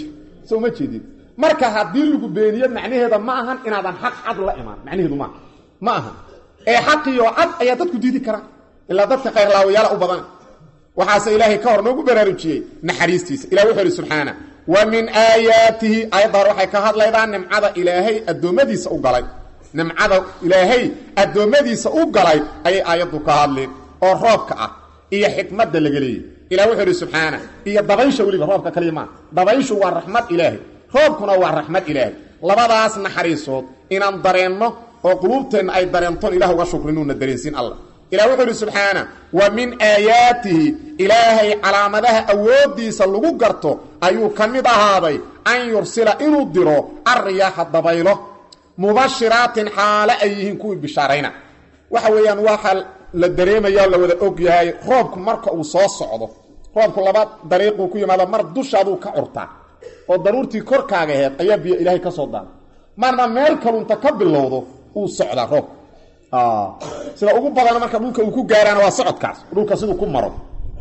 soo ma jeedid marka haddii lagu beeniyo macnaheeda ma ahan inaadan xaq cad la imaan macnaheedu maaha ma ahan ee xaqiyo cad ayaa dadku diidi karaa ilaa dadka khayrlaawayaala u badan waxaase ilaahay ka hor noogu baraarujiyey naxariistiisa ilah wuxuu ihi subxaana wa min aayaatihi aayadda hore waxay ka hadlaydaa nimcada ilaahay addoommadiisa u galay nimcada ilaahay addoommadiisa u galay ayay aayaddu ka hadleen oo roobka ah iyo xikmadda laga leeyay ilah wuxuu ihi subxaana iyo dabaysha weliba roobka kaliya maa dabayshu waa raxmad ilaahay roobkuna waa raxmad ilaahay labadaas naxariisood inaan dareenno oo quluubteenna ay dareentoon ilah uga shukrinuuna dareensiin allah ilah wuxuu ihi subxaana wa min aayaatihi ilaahay calaamadaha awooddiisa lagu garto ayuu ka mid ahaaday an yursila inuu diro alriyaaxa dabaylo mubashiraatin xaale ay yihiin kuwii bishaarayna waxa weeyaan waxaa la dareemaya la wada og yahay roobku marka uu soo socdo roobku laba dariiquu ku yimaado mar dushaaduu ka curtaa oo daruurtii korkaaga aheed ayaa biyo ilaahay ka soo daana marna meel kalunta ka bilowdo uu socdaa roobku sida ugu badan marka dhulka uu ku gaaraana waa socodkaas dhulka siduu ku maro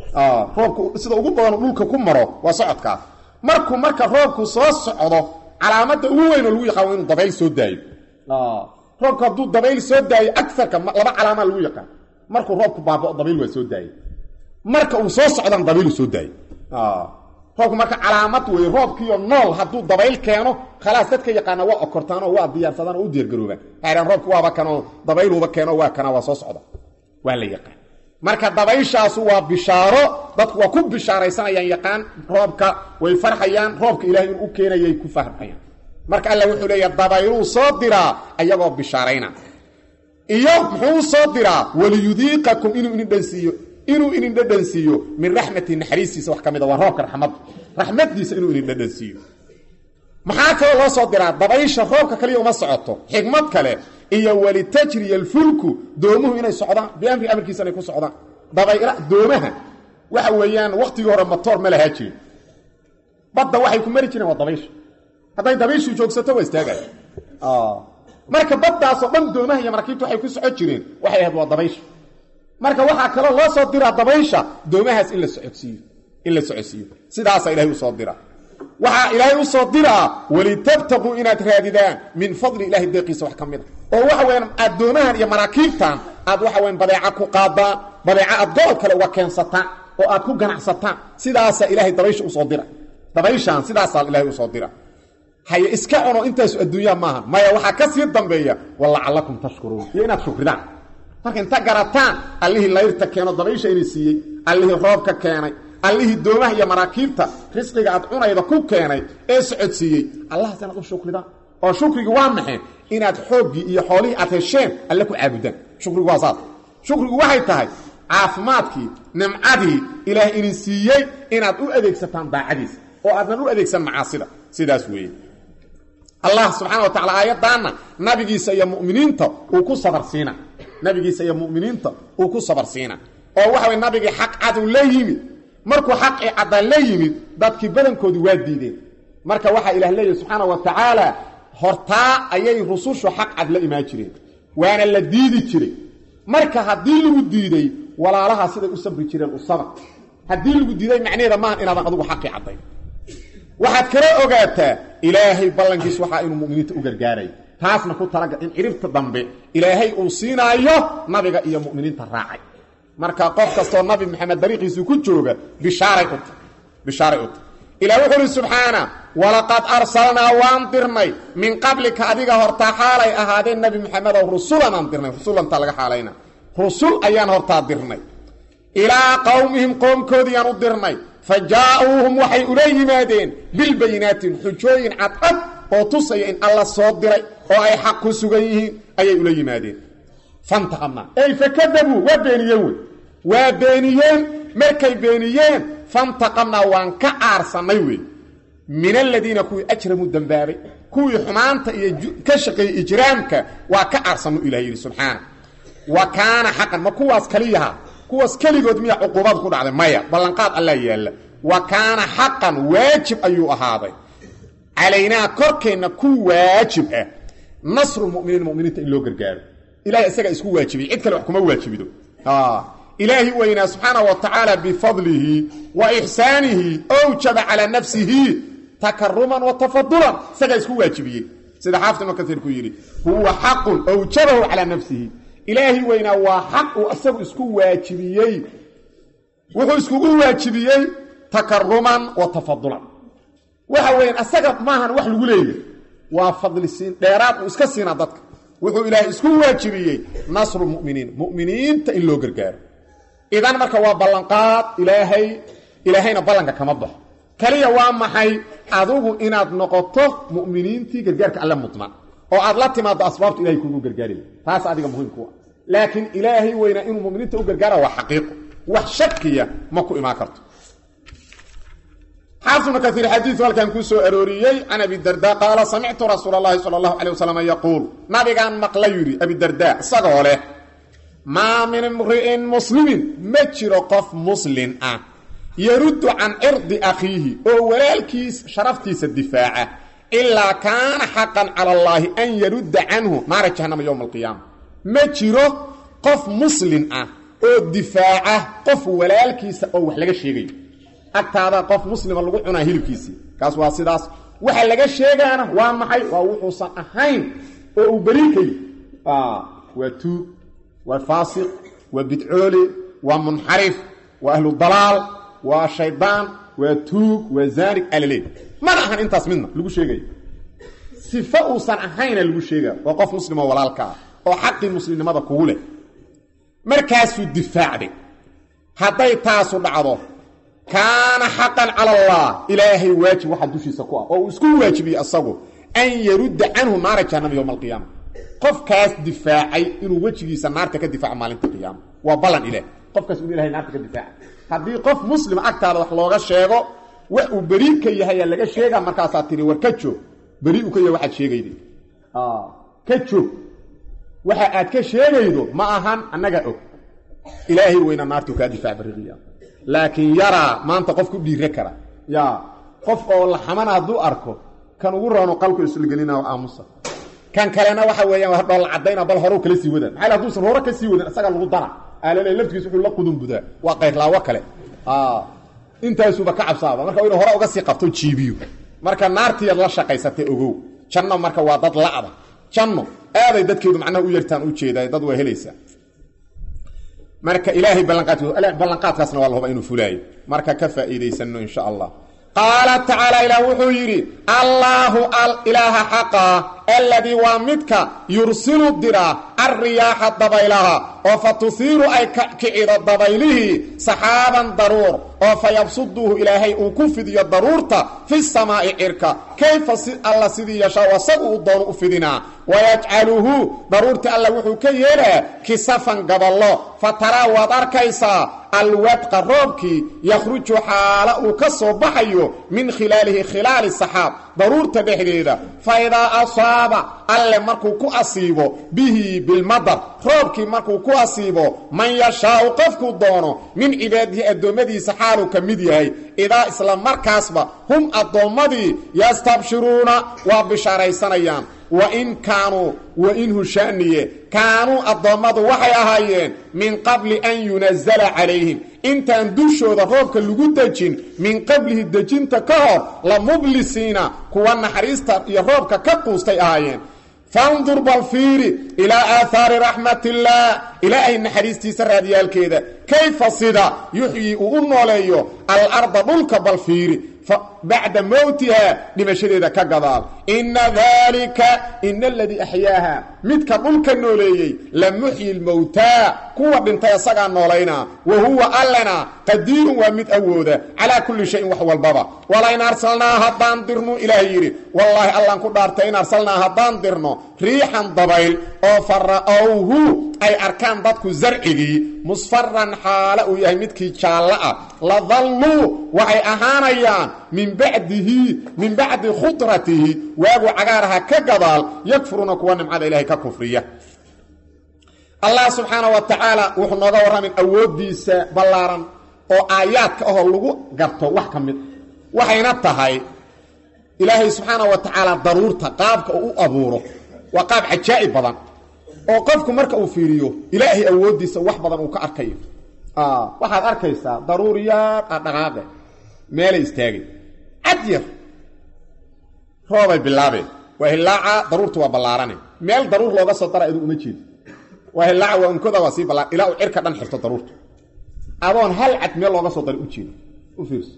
roobku sida ugu badan dhulka ku maro waa socodkaas markuu marka roobku soo socdo calaamada ugu weyn oo lagu yaqaan waa inuu dabayl soo daayo roobku hadduu dabayl soo daayo agarka laba calaamaa lagu yaqaan markuu roobku baabao dabayl waa soo daaye marka uu soo socdana dabaylu soo daayo roobku marka calaamad wey roobkiiyo nool hadduu dabayl keeno khalaas dadka yaqaana waa okortaanoo waa diyaarsadaan oo u diyaargaroobaan waxaydhaan roobku waaba kanoo dabayluuba keeno waa kana waa soo socda waa la yaqaan marka dabayshaasu waa bishaaro dadku waa ku bishaaraysanayaan yaqaan roobka way farxayaan roobka ilahay inuu u keenayay ku farxayaan marka alla wuxuu leeya dabayluu soo diraa ayagoo bishaarayna iyo muxuu soo diraa waliyudiiqakum inuu idin dhansiiyo inuu idin dhadhansiiyo min raxmati naxariistiisa wax ka mid a waa roobka raxmad raxmadiisa inuu idin dhadhansiiyo maxaa kaloo loo soo diraa dabaysha roobka kaliya uma socoto xikmad kale iyo walitajriya alfulku doomuhu inay socdaan biamri amarkiisa inay ku socdaan dabayla doomaha waxa weeyaan waktigii hore matoor ma lahaa jirin badda waxay ku mari jireen waa dabaysha hadday dabayshu joogsato waa istaagaya marka baddaasoo dhan doomaha iyo maraakiibta waxay ku socon jireen waxay ahayd waa dabaysha marka waxaa kaloo loo soo diraa dabaysha doomahaas in la socodsiiyo in la socodsiiyo sidaasaa ilahay usoo diraa waxaa ilaahay usoo diraa walitabtaquu inaad raadidaan min fadli ilahi deeqiisa wax ka mid a oo waxa weyaan addoomahan iyo maraakiibtan aad waxa weyan badeeca ku qaadaan badeeca aad gobol kale uga keensataan oo aad ku ganacsataan sidaasaa ilaahay dabaysha usoo dira dabayshaan sidaasaa ilaahay usoo dira haye iska cuno intaasu adduunyaha maaha maya waxaa ka sii dambeeya walacalakum tashkuruun iyo inaad shukridaan marka inta garataan allihii layrta keeno dabaysha inay siiyey allihii roobka keenay allihii doomaha iyo maraakiibta risqiga aad cunayda ku keenay ee socodsiiyey allahaas inaad u shukridaan oo shukrigu waa maxay inaad xooggii iyo xoolihii aad hesheen alle ku caabudaan shukrigu waa saas shukrigu waxay tahay caafimaadkii nimcadii ilaah idin siiyey inaad u adeegsataan daacadiisa oo aadnan u adeegsan macaasida sidaas weeye allah subxana wa tacala aayaddaanna nabigiisa iyo muminiinta uu ku sabarsiina nabigiisa iyo muminiinta uu ku sabarsiina oo waxa way nabigii xaq cad uu la yimid markuu xaqii caddaan la yimid dadkii badankoodii waa diideen marka waxaa ilaah leeyahy subxaana wa tacaala hortaa ayay rusushu xaq cad la imaan jireen waana la diidi jiray marka haddii lagu diiday walaalaha siday u sabri jireen u sabar haddii lagu diiday macnaheeda maaha inaadan adugu xaqii caddayn waxaad kala ogaataa ilaahay ballankiis waxaa inuu muminiinta u gargaaray taasna ku talagal in ciribta dambe ilaahay uu siinaayo nabiga iyo muminiinta raacay marka qof kastoo nabi maxamed dariiqiisii ku jooga bishaaray u tahy bishaaray u tahy ilah wuxuu uhi subxaana walaqad arsalnaa waan dirnay min qablika adiga hortaa xaalay ahaadeen nebi maxamedow rusulan aan dirnay rusulantaa laga xaalayna rusul ayaan hortaa dirnay ilaa qowmihim qoomkoodiiyaan u dirnay fa jaa-uuhum waxay ula yimaadeen bilbayinaatin xujooyin cadcad oo tusaya in alla soo diray oo ay xaq ku sugan yihiin ayay ula yimaadeen fantaqamnaa ey fakadabuu waa beeniyeen wey waa beeniyeen markay beeniyeen fantaqamnaa waan ka aarsannay wey min aladiina kuwii ajramuu dembaabay kuwii xumaanta iyo ka shaqeeyey ijraamka waa ka aarsannu ilah yidhi subxaana wa kaana xaqan ma kuwaas kaliyaha kuwaas keligood miya cuquubada ku dhacday maya ballanqaad allaa yaalla wa kaana xaqan waajib ayuu ahaaday calaynaa korkeenna ku waajib ah nasrulmuminiin muminiinta in loo gargaaro ilahay isagaa isku waajibiyey cid kale wax kuma waajibido ilaahi weynaa subxaana wa tacaala bifadlihi wa ixsaanihi owjaba calaa nafsihi takaruman wa tafadulan isagaa isku waajibiyey sida xaafid ibnu kaiir ku yidhi huwa xaqun awjabahu calaa nafsihi ilaahi weynaa waa xaq uu isagu isku waajibiyey wuxuu iskugu waajibiyey takaruman wa tafadulan waxa weeyaan asaga maahan wax lagu leeyahy waa fadlisiin dheeraad uu iska siinaa dadka wuxuu ilaahay isku waajibiyey nasru muminiin muminiinta in loo gargaaro idan marka waa ballanqaad ilaahay ilaahayna ballanka kama baxo kaliya waa maxay adigu inaad noqoto muminiintii gargaarka alle mudman oo aad la timaado asbaabtu ilahay kugu gargaari taas adiga muhiimkua laakiin ilaahay weynaa inuu muminiinta u gargaara waa xaqiiqo wax shakiya ma ku imaan karto xaafid ibnu kaiir xadiidu halkan kuu soo arooriyey can abidarda qaala samictu rasuula allahi sala allahu calay wasalam yaquul nabigaan maqla yidhi abidarda isagoo leh maa min imri'in muslimin ma jiro qof muslin ah yaruddu can cirdi akhiihi oo walaalkiis sharaftiisa difaaca ilaa kaana xaqan cala allaahi an yarudda canhu naara jahannama yowma alqiyaama ma jiro qof muslin ah oo difaaca qof walaalkiisa oo wax laga sheegayo agtaada qof muslima lagu cunaa hilibkiisii kaas waa sidaas waxa laga sheegaana waa maxay waa wuxuusan ahayn oo uu beriikayo waa tuug waa faasiq waa bidcoole waa munxarif waa ahlu dalaal waa shaydaan waa tuug waa zaanig alale mana ahan intaas midna lagu sheegayo sifo uusan ahayna lagu sheegaya waa qof muslimoo walaalka ah oo xaqii muslimnimada kugu leh markaasuu difaacday hadday taasu dhacdo kaana xaqan cala allah ilaahay waajib waxaa dushiisa ku ah oo uu isku waajibiyey asagu an yarudda canhu naara jahannama yowma alqiyaama qofkaas difaacay inuu wejigiisa naarta ka difaaco maalinta qiyaama waa ballan ilaah qofkaas inu ilahay naarta ka difaaca haddii qof muslima agtaada wax looga sheego wax uu beri ka yahayaa laga sheega markaasaa tiri war ka joog beri u ka yahay waxaad sheegayda ka joog waxa aad ka sheegaydo ma ahan annagaa og ilaahay weyna naartuu kaa difaac bari qiyaama laakiin yaraa maanta qof ku dhiire kara ya qof oo la xamana hadduu arko kan ugu roono qalku islagelina aamusa kan kalena waxa weeyaan dhoolla cadayna bal hore kala sii wadan maxaa hadduusan hore ka sii wadan isaga lagu dara aalale laftigiis wuxuu la qudun budaa waa qayrlaawo kale intaasuba ka cabsaaba marka inuu hore uga sii qabto jiibiyo marka naartiyaad la shaqaysatay ogow janno marka waa dad la'da janno aaday dadkeedu macnaha u yartaan u jeedaa dad waa helaysaa marka ilaahay ballanqaadkaasna waa la huba inuu fulaayo marka ka faa'iidaysano insha allah qaala tacaala ilaah wuxuu yidhi allaahu ilaaha xaqa alladii waa midka yursilu diraa alriyaaxa dabaylaha oo fa tuhiiru ay kicido dabaylihii saxaaban daruur oo fa yabsuduuhu ilaahay uu ku fidiyo daruurta fi samaa'i cirka kayfa si alla sidii yashaa asagu uu doono u fidinaa wayajcaluhu daruurtii alla wuxuu ka yeelaa kisafan gaballo fa taraa waad arkaysaa alwadqa roobkii yakhruju xaala uu ka soo baxayo min khilaalihi khilaali saxaab daruurta dhexdeeda fa idaa asaaba alle markuu ku asiibo bihi bilmadar roobkii markuu ku asiibo man yashaau qofkuu doono min cibaadihi addoommadiisa xaaluu ka mid yahay idaa isla markaasba hum addoommadii yastabshiruuna waa bishaaraysanayaan wain kaanuu wainhu shaniye kaanuu addoommadu waxay ahaayeen min qabli an yunazala calayhim intaan dushooda roobka lagu dejin min qablihi dejinta ka hor la mublisiina kuwa naxariista iyo roobka ka quustay ahaayeen fandur bal fiiri ilaa aathaari raxmatillaah ilaahay naxariistiisa raadyaalkeeda kayfa sida yuxyii uu u nooleeyo alarda dhulka bal fiiri bacda mowtiha dhimashadeeda ka gadaal inna daalika ina aladii axyaaha midka dhulka nooleeyey la muxyi lmowtaa kuwa dhintay asagaa noolaynaa wa huwa allana qadiirun waa mid awooda calaa kulli shayin wax walbaba walain arsalnaa haddaan dirnu ilaah yidhi wallaahi allaan ku dhaartay in arsalnaa haddaan dirno riixan dabayl oo fara'owhu ay arkaan dadku zarcigii musfaran xaala uu yahay midkii jaallo ah ladalluu waxay ahaanayaan min bacdihi min bacdi khudratihi waagu cagaaraha ka gadaal yakfuruuna kuwa nimcada ilaahay ka kufriya allah subxaana wa tacaala wuxuu nooga warramin awooddiisa ballaaran oo aayaadka ahoo lagu garto wax ka mid waxayna tahay ilaahay subxaana wa tacaala daruurta qaabka uu u abuuro waa qaab cajaa'ib badan oo qofku marka uu fiiriyo ilaahay awooddiisa wax badan uu ka arkayo waxaad arkaysaa daruuriyaad a dhaqaaqe meelay istaagay cad yar roobay bilaabeen waa hilaaca daruurtu waa ballaarane meel daruur looga soo dara adu uma jeedo waa hilaaca waa unkoda waa sii ballaan ilaa uu cirka dhan xirto daruurta adoon hal cad meel looga soo daray u jeedo u fiirso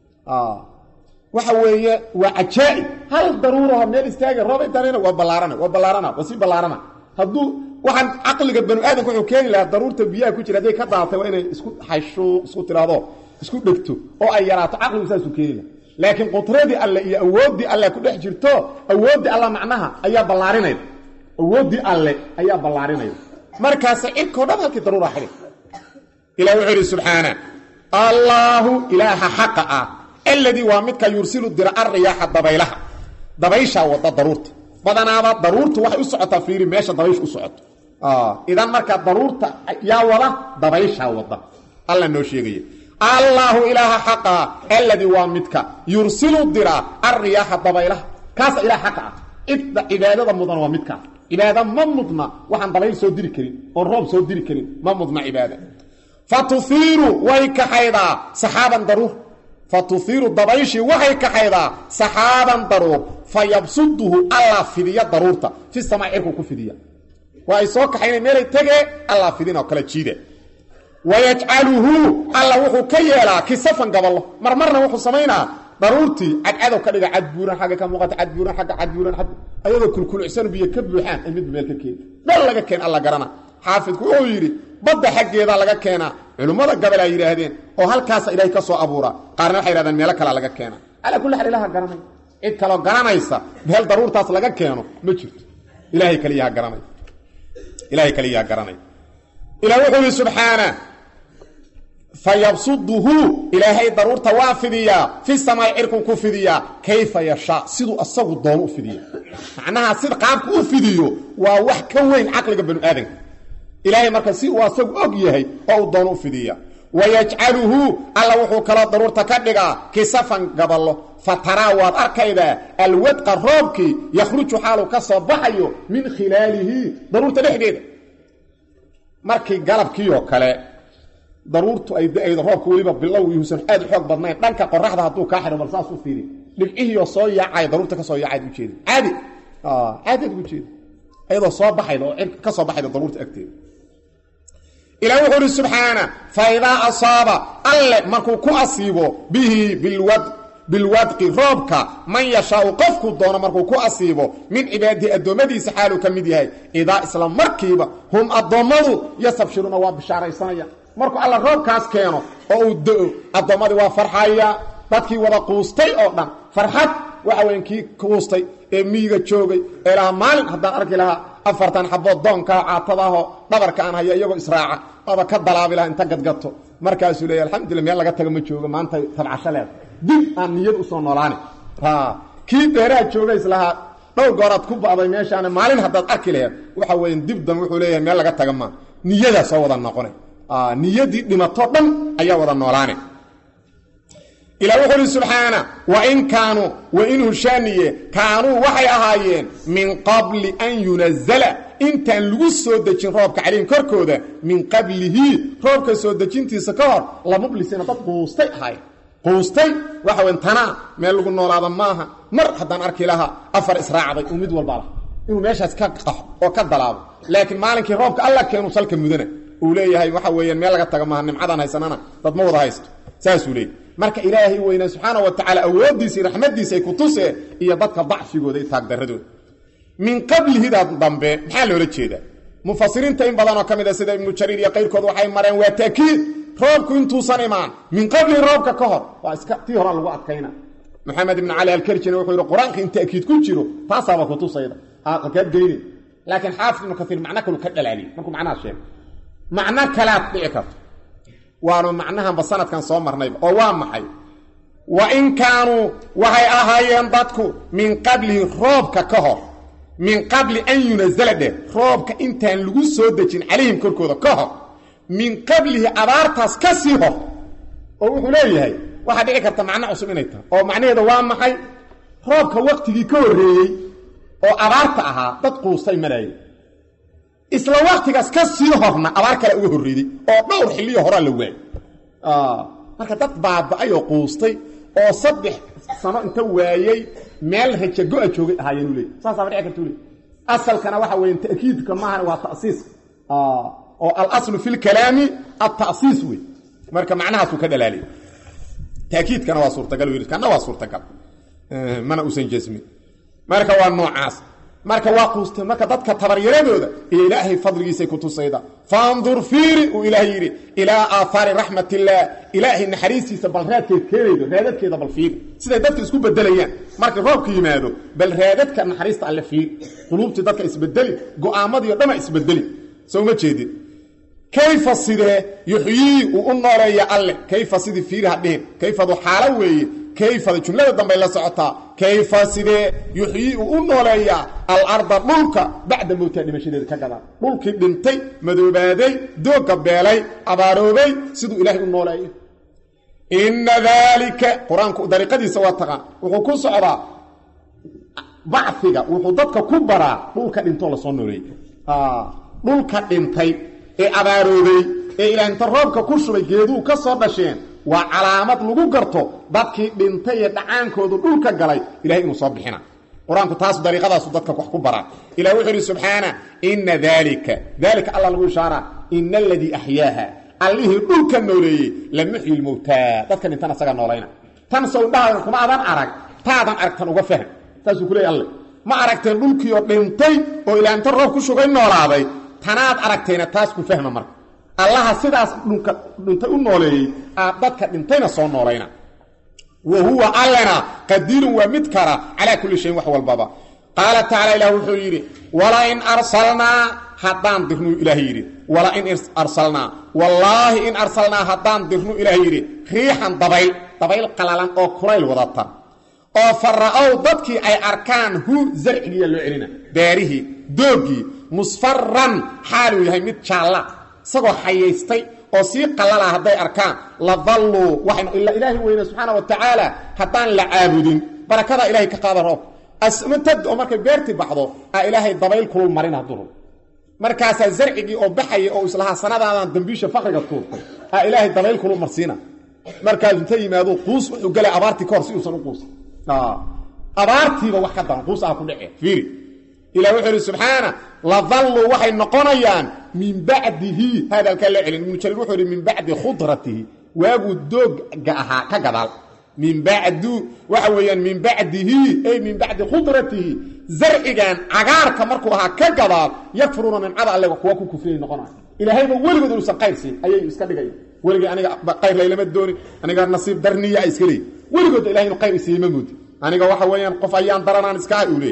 waxa weeye waa cajaa'ib hal daruuraho meel istaaga roob intaanayna waa ballaarana waa ballaarana waa sii ballaarana hadduu waxaan caqliga banu aadamka wuxuu keeni lahaa daruurta biyaha ku jira hadday ka daatay waa inay isku xaysho isku tiraahdo isku dhegto oo ay yaraato caqligu saasuu keeni laha laakiin qudradii alle iyo awooddii alle ku dhex jirto awooddii alle macnaha ayaa ballaarinayda awooddii alle ayaa ballaarinayda markaase cirkao dhan halkii daruura xidhi ilah wuxuu idhi subxaana allaahu ilaaha xaqa ah alladii waa midka yursilu dira arriyaaxa dabaylaha dabayshaa wada daruurta badanaaba daruurtu waxay u socotaa fiiri meesha dabaysha u socoto idan markaa daruurta yaa wada dabayshaa wada alla noo sheegaya allaahu ilaaha xaqaa alladii waa midka yursilu dira arriyaaxa dabaylaha kaasa ilaah xaqa ah cidda cibaadada mudan waa midkaas cibaada ma mudna waxaan dabayl soo diri karin oon roob soo diri karin ma mudna cibaada fa tufiiru way kaxaydaa saxaaban daruur fa tufiiru dabayshii waxay kaxaydaa saxaaban daruur fa yabsuduhu allaa fidiya daruurta fi samaa cirku ku fidiya waa ay soo kaxayna meelay tegee allaa fidin oo kala jiida wayajcaluhu alla wuxuu ka yeelaa kisafan gaballo marmarna wuxuu samaynaa daruurtii cadcadow ka dhiga cadbuuran xagga ka muuqata cadbuuran agga cadbuuran ag ayadoo kulkulcsan biyo ka buuxaan ay midba meel ka keeni meel laga keen alla garana xaafidku wuxuu yidhi badda xaggeeda laga keenaa culimmada gabal ay yidhaahdeen oo halkaasa ilaahay ka soo abuuraa qaarna waxay yidhahdeen meelo kalea laga keenaa calaa kulli xaal ilaha garanay cid kaloo garanaysa meel daruurtaas laga keeno ma jirto ilaahay kaliyaha garanay ilaahay kaliyaha garanay ilah wuxuu yidhi subxaana fayabsuduhu ilaahay daruurta waa fidiyaa fi samaai cirkuu ku fidiyaa kayfa yashaa siduu asagu doono u fidiya macnaha sida qaabku u fidiyo waa wax ka weyn caqliga banu aadanka ilaahay marka si uu asagu og yahay oo uu doono u fidiya wayajcaluhu alla wuxuu kaloo daruurta ka dhigaa kisafan gaballo fa taraa waad arkaydaa alwadqa roobkii yakhruju xaaluu ka soo baxayo min khilaalihi daruurta dhexdeeda markii galabkii oo kale daruurtu ay da-aydo roobka weliba bilow yuusan aad u xoog badnayn dhanka qoraxda hadduu kaa xidho bal saas u fiiri dhibcihiioo soo yaacay daruurta ka soo yaacayd ujeeda caadi caadiad ujeeda ayadoo soo baxayda oo cir ka soo baxayda daruurta agteeda ilah wuxuu uhi subxaana fa idaa asaaba alle markuu ku asiibo bihi bilwad bilwadqi roobka man yashaau qofkuu doono markuu ku asiibo min cibaadihi addoommadiisa xaaluu ka mid yahay idaa isla markiiba hum addoommadu yastabshiruuna waa bishaaraysanaya markuu alla roobkaas keeno oo uu do-o addoommadii waa farxaya dadkii wada quustay oo dhan farxad waxa weyan kii quustay ee miyiga joogay ee lahaa maalin haddaan arki lahaa afartan xabood doonkaa caatadaahoo dhabarka aan haya iyagoo israaca aba ka dalaabi lahaa inta gadgato markaasuu leeya alxamdulila meel laga taga ma joogo maanta tabcasho leeda dib aan niyad usoo noolaani kii beeraha jooga islahaa dhowr gooraad ku ba'day meeshaana maalin haddaad arki laheed waxa weya dib dan wuxuu leeyahay meel laga taga maa niyadaa soo wada noqona niyadii dhimato dhan ayaa wada noolaane ilah wuxuu uhi subxaana wain kaanuu wain hushaaniye kaanuu waxay ahaayeen min qabli an yunazala intaan lagu soo dejin roobka calayhim korkooda min qablihi roobka soo dejintiisa ka hor lamublisiina dad quustay ahaayeen quustay waxa weyn tanaa meel lagu noolaada maaha mar haddaan arki lahaa afar israacday uu mid walba lah inuu meeshaas ka qaxo oo ka dalaabo laakiin maalinkii roobka alla keenu salka mudana uu leeyahay waxa weeyaan meel laga taga maaha nimcadaan haysanana dad ma wada haysto saasuu leeyahy marka ilaahay weyne subxaana wa tacaala awooddiisii raxmaddiisa ay ku tusee iyo dadka dacfigooda iyo taagdaradooda min qablihidaa dambe maxaa loola jeedaa mufasiriinta in badanoo ka mid a sida ibnu jariir iyo qayrkood waxay mareen waa taakiid roobku intuusan imaan min qablihi roobka ka hor waa iska tii horaa lagu adkayna maxamed ibn cali alkerjina wuxuu yidhi qur-aanka in ta'kiid ku jiro taasaaba kutusayda kaad geyne laakiin xaafid ibnu kaiir macno kalu ka dhalaaliyey markuu macnaha sheegay macno kalaad dhici karto waanu macnahanba sanadkan soo marnayba oo waa maxay wa in kaanuu waxay ahaayeen dadku min qablihi roobka ka hor min qabli an yunazala dheh roobka intaan lagu soo dejin calayhim korkooda ka hor min qablihi abaartaas ka sii hor oo wuxuu leeyahay waxaa dhici karta macno cusub inay tahay oo macnaheeda waa maxay roobka waktigii ka horreeyey oo abaarta ahaa dad quustay maraayay isla waktigaas ka sii horna abaar kale uga horreeday oo dhowr xilliyo horaa la waayay marka dad baaba-ay oo quustay oo saddex sano inta waayey meel rajago-a joogay ahaayeenuu leey saasaaba dhici kartuu leey asalkana waxa weeye ta'kiidka maahan waa ta'siis oo alaslu fi lkalaami alta'siis wey marka macnahaasuu ka dhalaaliya taakiidkana waa suurtagal yidhi kana waa suurtagal mana uusan jasmin marka waa noocaas marka waa quusteen marka dadka tabaryaradooda iyo ilaahay fadligiisay ku tusayda faandur fiiri uu ilaahay yidhi ilaa aahaari raxmat illaah ilaahay naxariistiisa bal raadkeed keenaydo raadadkeeda bal fiiri siday dadka isku bedelayaan marka roobka yimaado bal raadadka naxariista alle fiiri quluubtii dadka isbedeli go-aamadii o dhama isbedeli soo ma jeedin kayfa sidee yuxyii uu u nooleeya alle kayfa sidii fiiri hadhihin kayfadu xaalo weeye kayfada jumlada dambay la socotaa kayfa sidee yuxyii uu u nooleeyaa alarda dhulka bacda mowtaa dhimashadeeda ka gadaan dhulkii dhintay madoobaaday doogga beelay abaaroobay siduu ilaahay u nooleeyo inna daalika qur-aanku dariiqadiisa waa taqaan wuxuu ku socdaa baciga wuxuu dadka ku baraa dhulka dhintoo lasoo nooleeyey dhulka dhintay ee abaaroobay ee ilaahinta roobka ku shubay geeduhu ka soo dhasheen waa calaamad lagu garto dadkii dhintay ee dhacaankoodu dhulka galay ilahay inuu soo bixina qur-aanku taas dariiqadaasu dadka wax ku baraa ilah wuxuu ihi subxaana ina daalika daalika alla lagu ishaaraa ina aladii axyaaha allihii dhulka nooleeyey la muxyi lmowtaa dadka dhintan asaga noolayna tan sowdhahadan kuma adan arag taadan aragtan uga fahm saasuu ku leey alle ma aragteen dhulkiioo dhintay oo ilaahinta roob ku shugay noolaaday tanaad aragtayna taas ku fahma marka allaha sidaas dhulka dhintay u nooleeyey aad dadka dhintayna soo noolayna wa huwa allena qadiirun waa mid kara calaa kulli shayin wax walbaba qaala tacaala ilah wuxuu yidhi walain arsalnaa haddaan dirnuu ilaah yidhi walain arsalnaa wallaahi in arsalnaa haddaan dirnu ilaah yidhi riixan dabayl dabayl qalalan oo kulayl wadata oo fara'ow dadkii ay arkaan hu zarcigiiya loo celina beerihii doogii musfaran xaaluu yahay mid jaalla isagoo xayaystay oo sii qalala hadday arkaan la dalluu waxaynu ila ilaahi weyne subxaana wa tacaala haddaan la caabudin barakadaa ilahay ka qaada roob asmatad oo markay beertii baxdo aa ilaahay dabayl kulul marin hadduu markaasaa zarcigii oo baxaya oo islahaa sanadaadan dambiisha fakriga tuurtay aa ilaahay dabayl kulul marsiina markaas inta yimaado quus wuxuu gelay abaartii ka hor si uusan u quusan abaartiiba wax ka daran quus aha ku dhece fiiri ilah wuxuu ihi subxaana ladalluu waxay noqonayaan min bacdihi hadalkaa loo celin ibnu jariir wuxuu ihi min bacdi khudratihi waaguu doogga ahaa ka gadaal min bacdu waxa weeyaan min bacdihi ay min bacdi khudratihi zarcigan cagaarka markuu ahaa ka gadaal yakfuruuna nimcada alle kuwa ku kufriyay noqonaya ilaahayba weligood inuusan qayr siin ayay iska dhigaya weligii aniga qayr laylama doonin aniga nasiib darniya iska leey weligoodba ilahay inu qayr isiiyey ma moodi aniga waxa weeyaan qof ayaan daranaan iska ah uu leey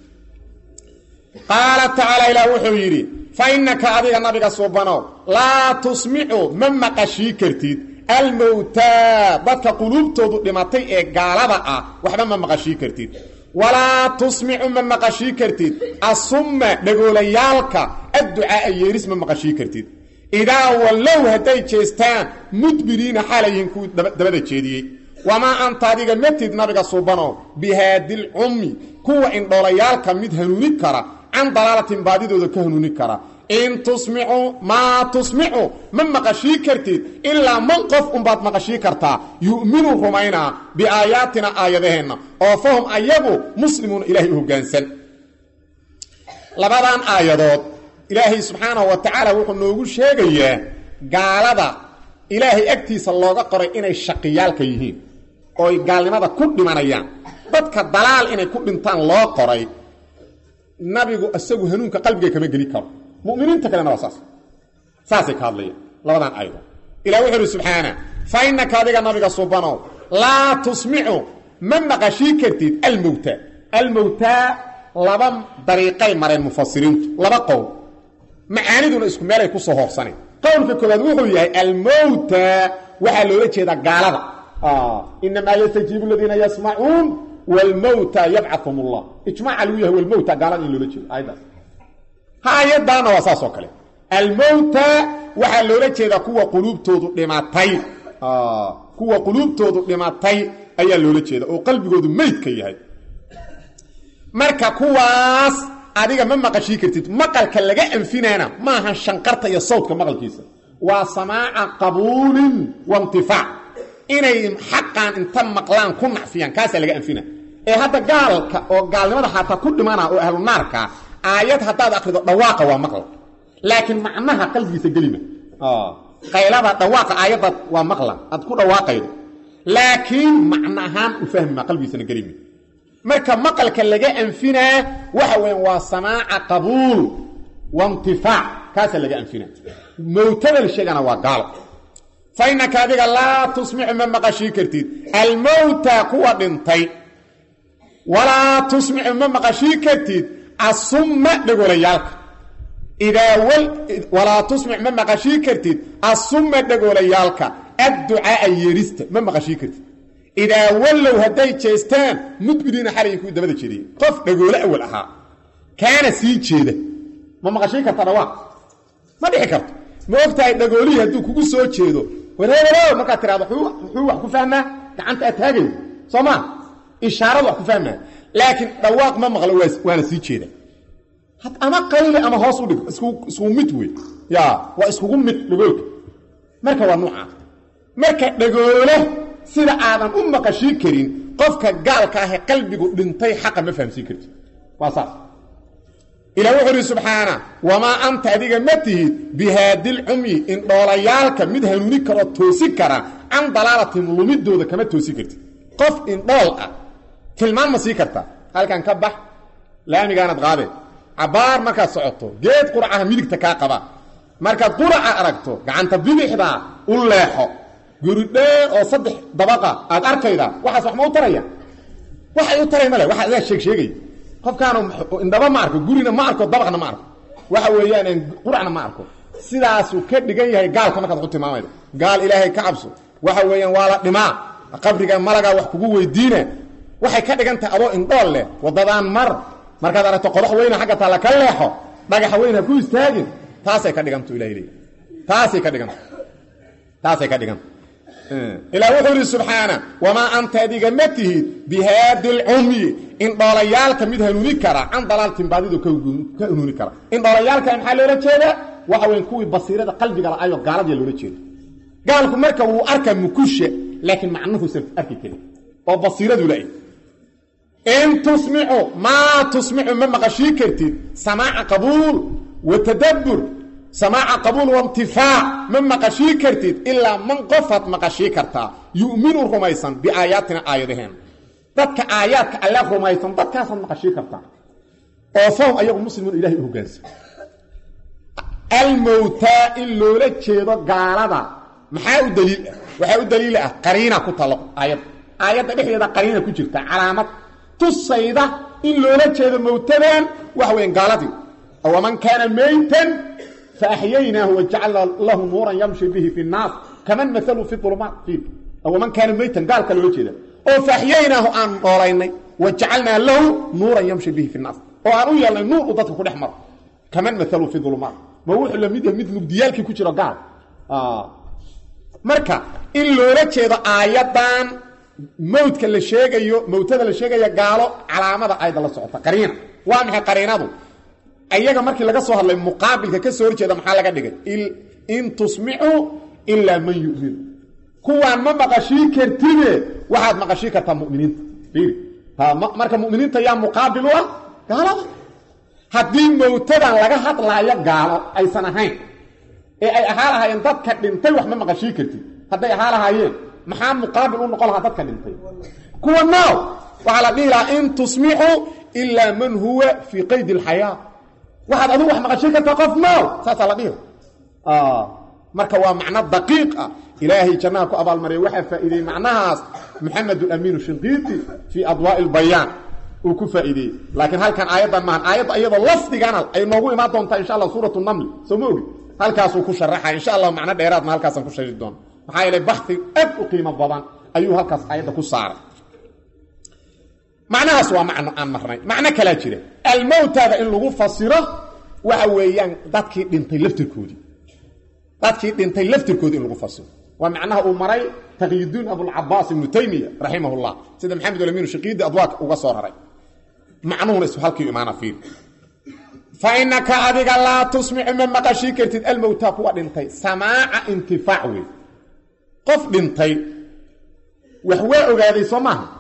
qaala tacaala ilaah wuxuu yidhi fa innaka adiga nabiga suubanow laa tusmicu ma maqashii kartid almowtaa dadka quluubtoodu dhimatay ee gaalada ah waxba ma maqashii kartid walaa tusmicu ma maqashii kartid asumma dhagoolayaalka adducaaa yeeris ma maqashii kartid idaa wallow hadday jeestaan mudbiriina xaalayihiin kuwii dabada jeediyey wamaa anta adiga matid nabiga suubanow bihaadilcummi kuwa indhoolayaalka mid hanuuni kara can dalaalatin baadidooda ka hanuuni kara in tusmicu maa tusmicu ma maqashii kartid ilaa man qof unbaad maqashii kartaa yu'minu rumaynaa biaayaatina aayadaheenna oo fahum ayagu muslimuuna ilaahay u hoggaansan labadan aayadood ilaahay subxaanahu wa tacaala wuxuu noogu sheegayaa gaalada ilaahay agtiisa looga qoray inay shaqiyaalka yihiin ooy gaalnimada ku dhimanayaan dadka dalaal inay ku dhintaan loo qoray nabigu isagu hanuunka qalbiga kama geli karo muminiinta kalena waa saas saasay ka hadlayaan labadan aayadood ilah wuxuu uhi subxaana fa innaka adiga nabiga subanow laa tusmicu ma maqashii kartid almowta almowtaa laba dariiqay mareen mufasiriintu laba qowl macaaniduna isku meelay ku soo hoorsaneen qowlka koobaad wuxuu yahay almowta waxaa loola jeedaa gaalada inamaa yastajiibu aladiina yasmacuun wlmowta yabcaum llah ijmaaca lagu yahay wlmowta gaalada in loola jeedo aayaddaas ha-ayadaana waa saas oo kale almowta waxaa loola jeedaa kuwa quluubtoodu dhimatay kuwa quluubtoodu dhimatay ayaa loola jeeda oo qalbigoodu meydka yahay marka kuwaas adiga ma maqashii kartid maqalka laga anfinaana maaha shanqarta iyo sawdka maqalkiisa waa samaaca qabuulin waintifaac inay xaqan inta maqlaan ku nacfiyaan kaasaa laga anfina ee hadda gaalka oo gaalnimada xataa ku dhimana oo ahlu naarka aayad haddaad akrido dhawaaqa waa maqla laakiin macnaha qalbigiisa gelima qaylada dhawaaqa aayadda waa maqla aad ku dhawaaqaydo laakiin macno ahaan u fahmima qalbigiisana gelima marka maqalka laga anfinaa waxa weyan waa samaaca qabuul waintifaac kaasaa laga anfinaa mowtada la sheegana waa gaalo fa innaka adiga laa tusmicu ma maqashii kartid almowta kuwa dhintay walaa tusmicu ma maqashii kartid asumma dhegoolayaalka idaa walaa tusmic ma maqashii kartid asumma dhegoolayaalka adducaaa yeerista ma maqashii kartid idaa wallow hadday jeestaan mudbiriina xalayay kuwii dabada jeediyey qof dhagoole awal ahaa kaana sii jeeda ma maqashii karta dhawaaq ma dhici karto ma og tahay dhagoolihii hadduu kugu soo jeedo wareereeo markaad tiraado muxuu wax ku fahmaa gacanta aad taagayo soo maa ishaaradu wax ku fahmaa laakiin dhawaaq ma maqlo waana sii jeeda ama qayli ama hoos u dhig iskugu mid wey ya waa iskugu mid dhagoolka marka waa nuuca marka dhagoole sida aadan u maqashii karin qofka gaalka ahe qalbigu dhintay xaqa ma fahamsiin karti waa saas ilah wuxuu uhi subxaana wamaa anta adiga ma tihid bihaadilcumyi indhoolayaalka mid hanuuni karoo toosi kara can dalaalatim lumidooda kama toosi kartid qof indhool ah tilmaan ma sii karta halkan ka bax laamigaanad qaadee cabaar markaad socoto geed quracaha midigta kaa qaba markaad quraca aragto gacanta bidixdaa u leexo guridhee oo saddex dabaqa aad arkayda waxaas wax ma u taraya waxay u taray male waxa adaa sheeg sheegay qofkaanu indhaba ma arko gurina ma arko dabaqna ma arko waxa weeyaan quracna ma arko sidaasuu ka dhigan yahay gaalka markaad ku tilmaamaydo gaal ilaahay ka cabso waxa weeyaan waa la dhimaa qabriga malagaa wax kugu weydiina waxay ka dhigan tahay adoo indhool leh wadadaan mar markaad aragto qodax weyna xagga taalla ka leexo dhagaxa weyn ha ku istaagin taasay ka dhigantu ilahay leey taasay ka dhiganta taasay ka dhiganta ilaah wuxuu ihi subxaana wamaa anta adiga ma tihid bihaadi lcumyi indhoolayaalka mid hanuuni kara can dalaaltin baadidu ka hanuuni kara indhoolayaalka maxaa loola jeedaa waxa weyn kuwii basiirada qalbiga la-ayo gaaladiya loola jeeda gaalku marka wuu arka mukusha laakiin macnuhuusan arki karin oo basiiradu la in tusmicu maa tusmicu ma maqashii kartid samaaca qabuul wa tadabbur samaaca qabuul waintifaac ma maqashii kartid ilaa man qofaad maqashii kartaa yu'minu rumaysan biaayaatina aayadaheen dadka aayaadka alle rumaysan dadkaasaad maqashii kartaa oo fahum ayagu muslimuun ilahay u hogaansan almowtaa in loola jeedo gaalada maxaa u daliil ah waxaa u daliil ah qariina ku talo aayadda aayadda dhexdeeda qariina ku jirta calaamad tusayda in loola jeedo mowtadan waxa weyan gaaladii waman kaana maytan faaxyaynaahu wajacalna lahu nuuran yamshi bihi fi nnaas kaman maalu fi ulumaat waman kaana maytan gaalka loola jeeda oo faaxyaynaahu aan noolaynay wajacalnaa lahu nuuran yamshi bihi fi nnaas oo aan u yeelnay nuur uu dadka ku dhex maro kaman maalu fi ulumaat ma wuxuu lamid yahay mid mugdiyaalkii ku jiro gaal marka in loola jeedo aayadan mawdka la sheegayo mawtada la sheegaya gaalo calaamada ayda la socota qariina waa maxay qariinadu ayaga markii laga soo hadlay muqaabilka ka soo horjeeda maxaa laga dhigay in tusmicu ilaa man yu'minu kuwaan ma maqashii kartide waxaad maqashii kartaa muminiinta fiiri marka muminiinta yaa muqaabil u ah gaalada haddii mawtadan laga hadlaayo gaalo aysan ahayn ee ay ahaa lahaayeen dadka dhintay wax ma maqashii kartid hadday ahaa lahaayeen maxaa muqaabil u noqon lahaa dadka dhintay kuwa naaw waxaa la dhihi lahaa in tusmixu ilaa man huwa fii qaydi alxayaa waxaad adigu wax maqashii kartaa qof naaw saasaa la dhihi marka waa macno daqiiq ah ilaahay jannaha ku abaalmarya waxaa faa'iideeyey macnahaas maxamed alamiinu shinqiiti fii adwaa'i lbayaan uu ku faa'iideeyey laakiin halkan aayaddan maahan aayadda iyadoo lafdigana ay noogu imaan doontaa insha allah suuratu namli soo ma ogi halkaasuu ku sharaxaya insha allah macno dheeraadna halkaasaan ku shari doona maxaa yeelay baxi aad u qiimo badan ayuu halkaas aayadda ku saaray macnahaas waa macno aan marnay macno kalaa jira almowtaada in lagu fasiro waxa weeyaan dadkii dhintay laftirkoodii dadkii dhintay laftirkoodii in lagu fasiro waa macnaha uu maray taqyiduun abulcabaas ibnu taymiya raximah llah sida maxamed alamiin shaqiidi adwaaq uga soo raray macnuhuna is halkii imaana fiir fa inaka adiga laa tusmicu ma maqashii kartid almowtaa kuwa dhintay samaaca intifaac wey qof dhintay wax waa ogaaday soo maaha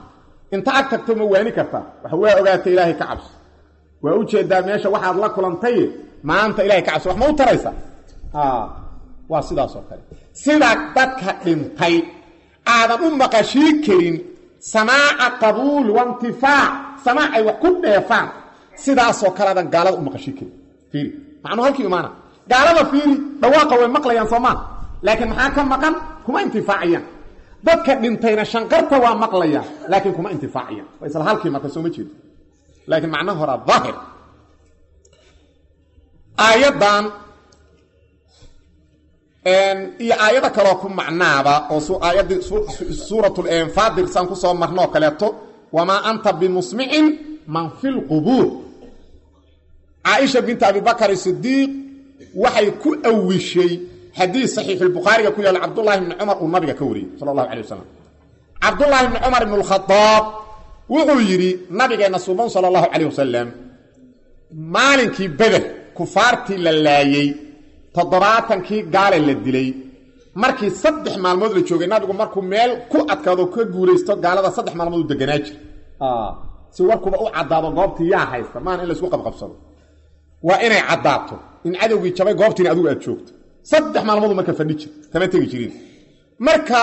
inta ag tagto ma waani kartaa wax waa ogaatay ilaahay ka cabso waa u jeedaa meesha waxaad la kulantay maanta ilahay ka cabso wax ma u taraysa waa sidaas oo kale sidaa dadka dhintay aadan u maqashii karin samaaca qabuul waintifaac samaac ay wax ku dheefaan sidaasoo kale aadan gaalada u maqashii karin fiiri macnuu halkii imaana gaalada fiiri dhawaaqa way maqlayaan soomaa laakiin maxaa ka maqan kuma intifaacayaan dadka dhintayna shanqarta waa maqlayaan laakiin kuma intifaacayaan waa isla halkii marka soo ma jeedo laakiin macnaha horaa daahir aayaddan iyo aayado kaloo ku macnaaba oo aayaddii suuratulfaadir saan ku soo marno oo kaleeto wamaa anta bimusmicin man fi lqubuur caaisha binta abibakar sidiiq waxay ku awishay xadiis saxiixulbukhaariga ku yaalla cabdullaahi bni cumar uu nabiga ka wariyey sala allahu calay wasalam cabdullaahi bni cumar ibn lkhadaab wuxuu yidhi nabigeenna suban sala allahu calayh wasalam maalinkii beder kufaartii la laayey toddobaatankii gaale la dilay markii saddex maalmood la joogay nabigu markuu meel ku adkaado ka guulaysto gaalada saddex maalmood u deganaa jir si warkuba u caddaado goobtii yaa haysta maana in laysku qabqabsado waa inay caddaato in cadowgii jabay goobtiina adigu aad joogto saddex maalmood marka fadhi jir kama tegi jirin marka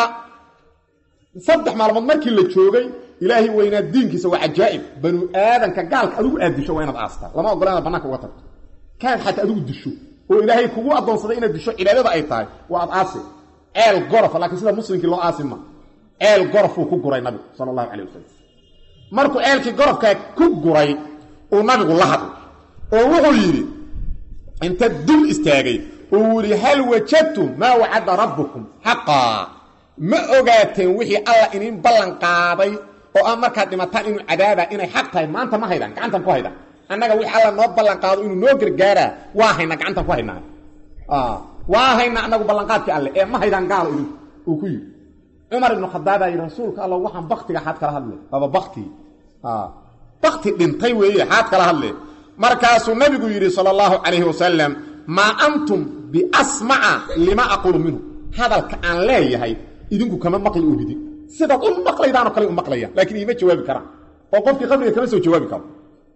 saddex maalmood markii la joogay ilaahay weynaa diinkiisa waa cajaa'ib banu aadanka gaalka adigu aad disho waa inaad aastaa lama ogola inaad bannaanka uga tagto kaad xataa adigu disho oo ilaahay kugu addoonsaday inaad disho cibaadada ay tahay waa ad aasi ceel gorofa laakiin sida muslimkii loo aasi ma ceel gorofuu ku guray nabigu sala allahu calay wasalam markuu ceelkii gorofkaa ku guray uu nabigu la hadlay oo wuxuu yidhi inta dul istaagay uu yidhi hal wajadtum maa wacada rabbukum xaqaa ma ogaateen wixii alla iniin ballan qaaday oo aan markaad dhimataan inuu cadaabaa inay xaq tahay maanta ma haydaan gacantan ku haydaan annaga wixii alla noo ballan qaado inuu noo gargaaraa waa hayna gacantan ku haynaa waa hayna annagu ballanqaadkii alle ee ma haydaan gaalo idinku uu ku yidhi cumar ibnu khadaabaa yidhi rasuulka alla waxaan baktiga xaad kala hadle aba bakti bakti dhintay weeye xaad kala hadle markaasuu nabigu yidhi sala allahu calayhi wasalam maa antum biasmaca lima aqulu minhu hadalka aan leeyahay idinku kama maqli ogidin sidaad u maqlaydaanoo kale u maqlayaan laakiin iima jawaabi karaan oo qofkii qabriga kama soo jawaabi karo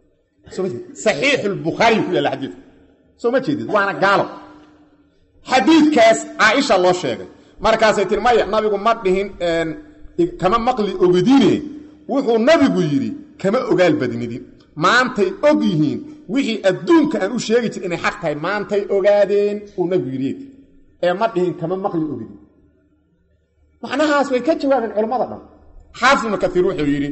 saxiixu lbukhaari ku yaalla xadiidka soo ma jeedid waana gaalo xadiidkaas caaisha loo sheegay markaasay tiri maya nabigu ma dhihin kama maqli ogidine wuxuu nabigu yidhi kama ogaal badnidin maantay og yihiin wixii adduunka aan u sheegi jir inay xaq tahay maantay ogaadeen uu nabigu yidhi ee ma dhihin kama maqli ogidin macnahaas way ka jawaabeen culammada dhan xaafid ibnu kaiir wuxuu yidhi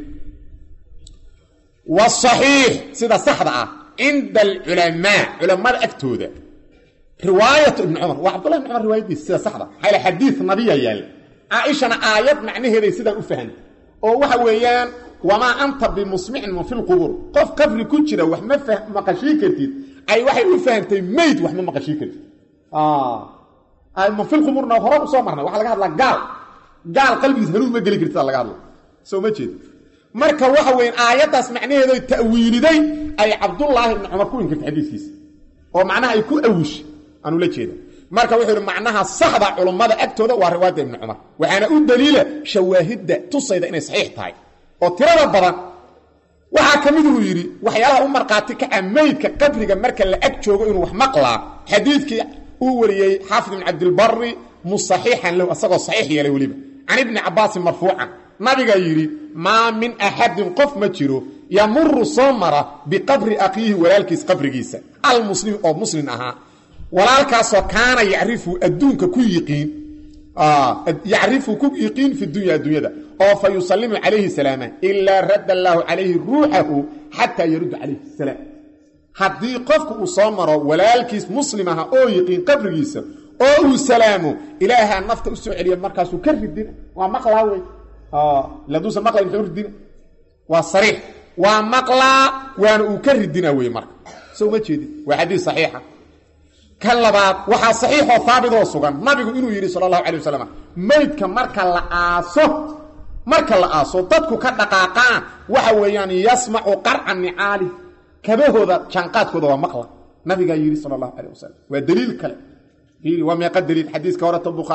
wasaxiix sida saxda ah cinda alculamaa culammada agtooda riwaayatu ibni cumar waa cabdullahi ibn cumar riwaayadiisa sida saxda maxaa yal xadiid nabiya yaalla caaishana aayad macnaheeday sidaan u fahantay oo waxa weeyaan wamaa anta bimusmicin man fi lqubuur qof qabri ku jira wax ma maqashii kartid ay waxay u fahantay mayd wax ma maqashii kartid man fi lqubuurna hore u soo marnay waxaa laga hadlaa gaal gaal qalbigiis hanuun ma geli kartida laga hadla soo ma jeed marka waxa weyan aayaddaas macnaheedo ta'wiiliday ay cabdullaahi ibni cumar ku inkirtay xadiiskiisa oo macnaha ay ku awishay aanu la jeeda marka wuxuu ihi macnaha saxda culummada agtooda waa riwaayadda ibni cumar waxaana u daliila shawaahidda tusayda inay saxiix tahay oo tirada badan waxaa ka mid uu yidhi waxyaalaha u markhaati kaca meydka qabriga marka la ag joogo inuu wax maqlaa xadiidkii uu wariyey xaafid ibn cabdilbari musaxiixan lahu asagoo saxiix yeelay weliba can ibni cabaasin marfuucan nabigaa yidhi maa min axadin qof ma jiro yamuru soo mara biqabri akhiihi walaalkiis qabrigiisa almuslim oo muslim ahaa walaalkaasoo kaana yacrifu adduunka ku yiqiin yacrifu ku yiqiin fi dunya addunyada oo fa yusalimu calayhi salaama ilaa radda allaahu calayhi ruuxahu xataa yarudda calayhi salaam haddii qofku uu soo maro walaalkiis muslim aha oo yiqiin qabrigiisa oo uu salaamo ilaahaa nafta u soo celiya markaasuu ka ridina waa maqlaa wey laduusan maqlay muxuu ridina waa sariix waa maqlaa waana uu ka ridina wey marka soo ma jeedin waa xadiis saxiixa kan labaad waxaa saxiixoo haabitoo sugan nabigu inuu yidhi sala allahu calay wasalam meydka marka la aaso marka la aaso dadku ka dhaqaaqaan waxa weeyaan yasmacu qarca nicaali kabahooda jaanqaadkooda waa maqla nabigaa yidhi sala allahu calayh wasalam waa daliil kale fiiri waa meeqa daliil xadiiska horeta bukhaari